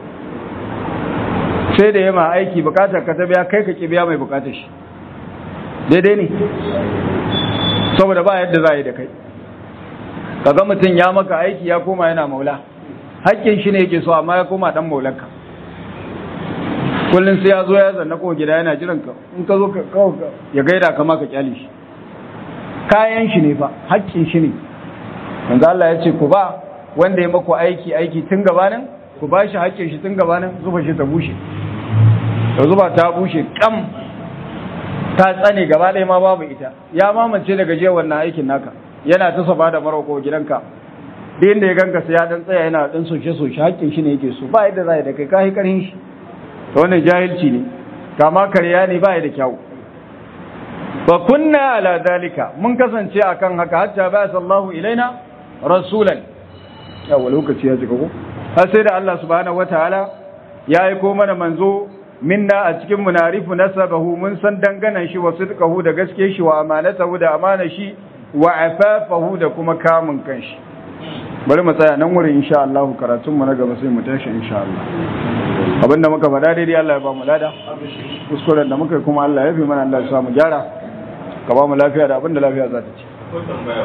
sai da ya ma aiki bukatar ka ta biya kai ka kibiya mai bukatar shi daidai ne saboda ba yadda za a yi da kai kaga mutum ya maka aiki ya koma yana maula hakkin shi ne yake so amma ya koma dan maulanka kullum sai ya zo ya zanna ko gida yana jiran ka in ka zo ka ya gaida ka ma ka kyale shi kayan shi ne fa hakkin shi ne manzo Allah ya ce ku ba wanda ya maku aiki aiki tun gabanin ku ba shi hakkin shi tun gabanin zuba shi ta bushe da zuba ta bushe kam ta tsane gaba ɗaya ma babu ita ya mamance daga je wannan aikin naka yana ta saba da maroko gidanka da inda ya ganka sai ya dan tsaya yana dan soshe soshe hakkin shi ne yake so ba yadda zai da kai kai karhin shi to wannan jahilci ne kama karya ne ba da kyau wa kunna ala dalika mun kasance akan haka hatta ba sallahu ilaina rasulan yawa lokaci ya jika ko har sai da Allah subhanahu wataala ya aiko mana manzo minna a cikin munarifu nasabahu mun san danganan shi wa sidqahu da gaske shi wa amanatahu da amana shi wa afafahu da kuma kamun kanshi bari mu tsaya nan wurin insha Allah karatun mu na gaba sai mu tashi insha Allah abinda muka faɗa daidai Allah ya ba mu lada kuskuren da muka yi kuma Allah ya fi mana Allah ya sa mu gyara ka ba mu lafiya da abinda lafiya za ta ci ko tambaya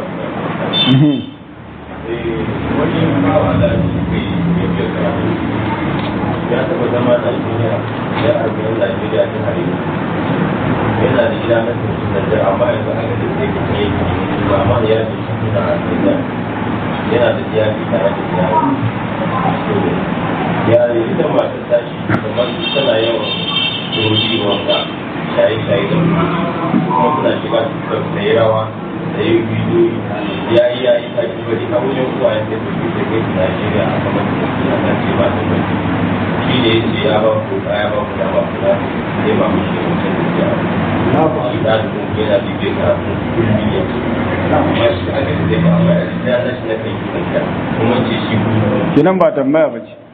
wani bawa da ke yi karatu ya taɓa zama Najeriya ya arba'in Najeriya ta hari yana da gida na tuntun Najeriya amma yanzu aka da zai kuma yi ba amma ya ce shi suna Najeriya yana da iyali tare da iyali ya yi ita masu tashi kamar tana yawan tururi wanda shaye-shaye da kuma suna shiga da yi rawa da yi bidiyoyi ya yi ya yi ta ki bari a wajen kuwa ya sai tafi da kai Najeriya a kamar da suna nan ce ba ta bari shi ne yace ya ba ku ya ba ku da ba ku da sai ba mu shi mutum da ya shi da kun yana da bai ka kullum ya amma shi aka ce ba ba ya da shi na kai kuma ce shi kinan ba tambaya ba ce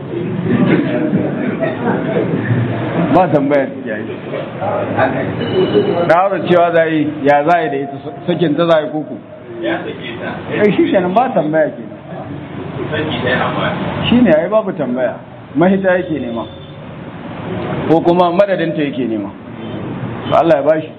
ba tambaya ya yi da haka cewa za yi ya za yi da ita sakin ta za yi kuku ya sake ta ai shi kenan ba tambaya ke saki ɗaya amma shi ne ai babu tambaya mahita yake nema ko kuma madadinta yake nema to Allah ya bashi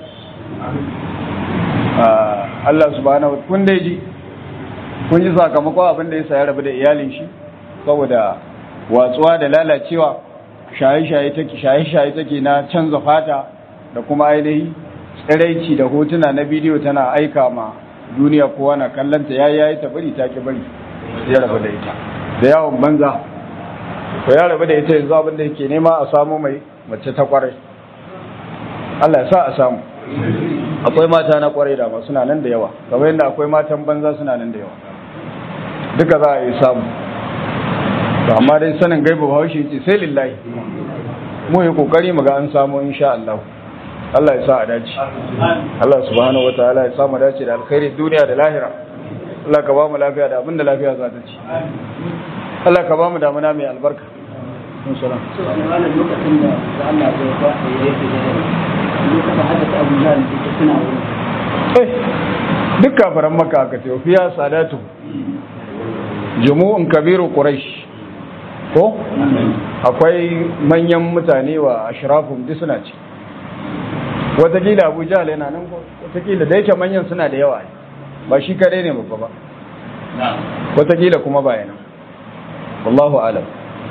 Allah subhanahu wa kun dai ji kun ji sakamakon abin da ya ya rabu da iyalin shi saboda watsuwa da lalacewa shaye-shaye take shaye-shaye take na canza fata da kuma ainihi tsiraici da hotuna na bidiyo tana aika ma duniya kowa na kallanta yayi yayi ta bari ta ki bari ya rabu da ita da yawon banza to ya rabu da ita yanzu abin da yake nema a samu mai mace ta kwarai Allah ya sa a samu akwai mata na kwarai da ma suna nan da yawa kamar yadda akwai matan banza suna nan da yawa duka za a yi samu to amma dai sanin gaibu bahaushe ce sai lillahi mu yi kokari mu ga an samu insha Allah Allah ya sa a dace Allah subhanahu wataala ya samu dace da alkhairi duniya da lahira Allah ka ba mu lafiya da abin da lafiya za ta ci Allah ka ba mu damuna mai albarka. Assalamu lokacin da Allah ya ba ya yake da eh duk kafaran maka aka ce fiya sadatu jumu'un kabiru quraish ko akwai manyan mutane wa ashrafum duk suna ci watakila abu jahal yana nan ko watakila da yake manyan suna da yawa ba shi kare ne babba ba watakila kuma ba yana wallahu alam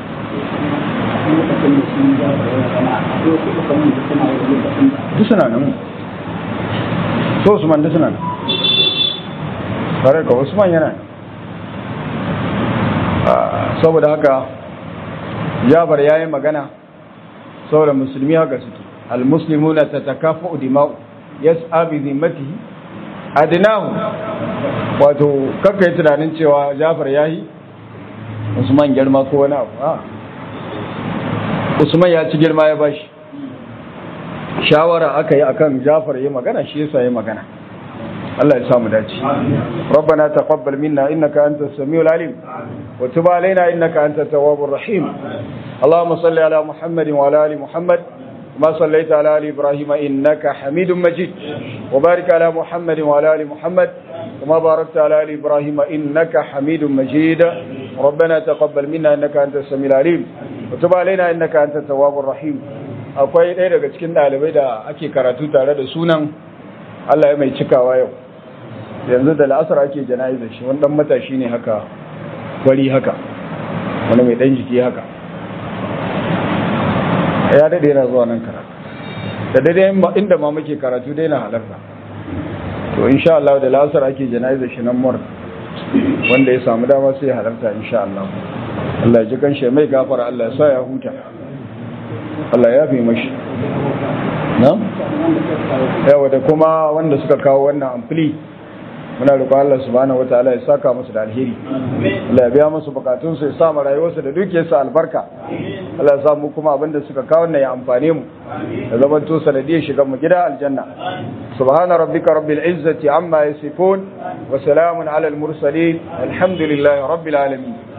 duk suna nan so usman duk suna nan tare ka usman yana saboda haka jabar ya yi magana saboda musulmi haka suke almuslimuna tatakafu dima'u yas'a bi zimmatihi adnahu wato kakka yi tunanin cewa jafar yayi usman girma ko wani abu a usman ya ci girma ya bashi shawara aka yi akan jafar ya magana shi yasa ya magana Allah ya samu dace ربنا تقبل منا انك انت السميع العليم وتب علينا انك انت التواب الرحيم اللهم صل على محمد وعلى ال محمد ما صليت على ال ابراهيم انك حميد مجيد وبارك على محمد وعلى ال محمد كما باركت على ال ابراهيم انك حميد مجيد ربنا تقبل منا انك انت السميع العليم وتب علينا انك انت التواب الرحيم akwai ɗaya daga cikin ɗalibai da ake karatu tare da sunan Allah ya mai cikawa yau yanzu da la'asar ake jana'izar shi wani ɗan matashi ne haka wari haka wani mai ɗan jiki haka ya daɗe yana zuwa nan karatu da daidai inda ma muke karatu dai na halarta to insha Allah da la'asar ake jana'izar shi nan mur wanda ya samu dama sai ya halarta insha Allah Allah ya ji kanshi mai gafara Allah ya sa ya huta Allah ya fi mashi na? yawa da kuma wanda suka kawo wannan amfili muna roƙon Allah subhanahu wataala ya saka musu da alheri Allah ya biya musu bukatun su ya sa rayuwarsu da dukiyarsu albarka Allah ya sa mu kuma abinda suka kawo wannan ya amfane mu da zaman to sanadiyar shiga mu gida aljanna subhana rabbika rabbil izzati amma yasifun wa salamun ala al mursalin alhamdulillahi rabbil alamin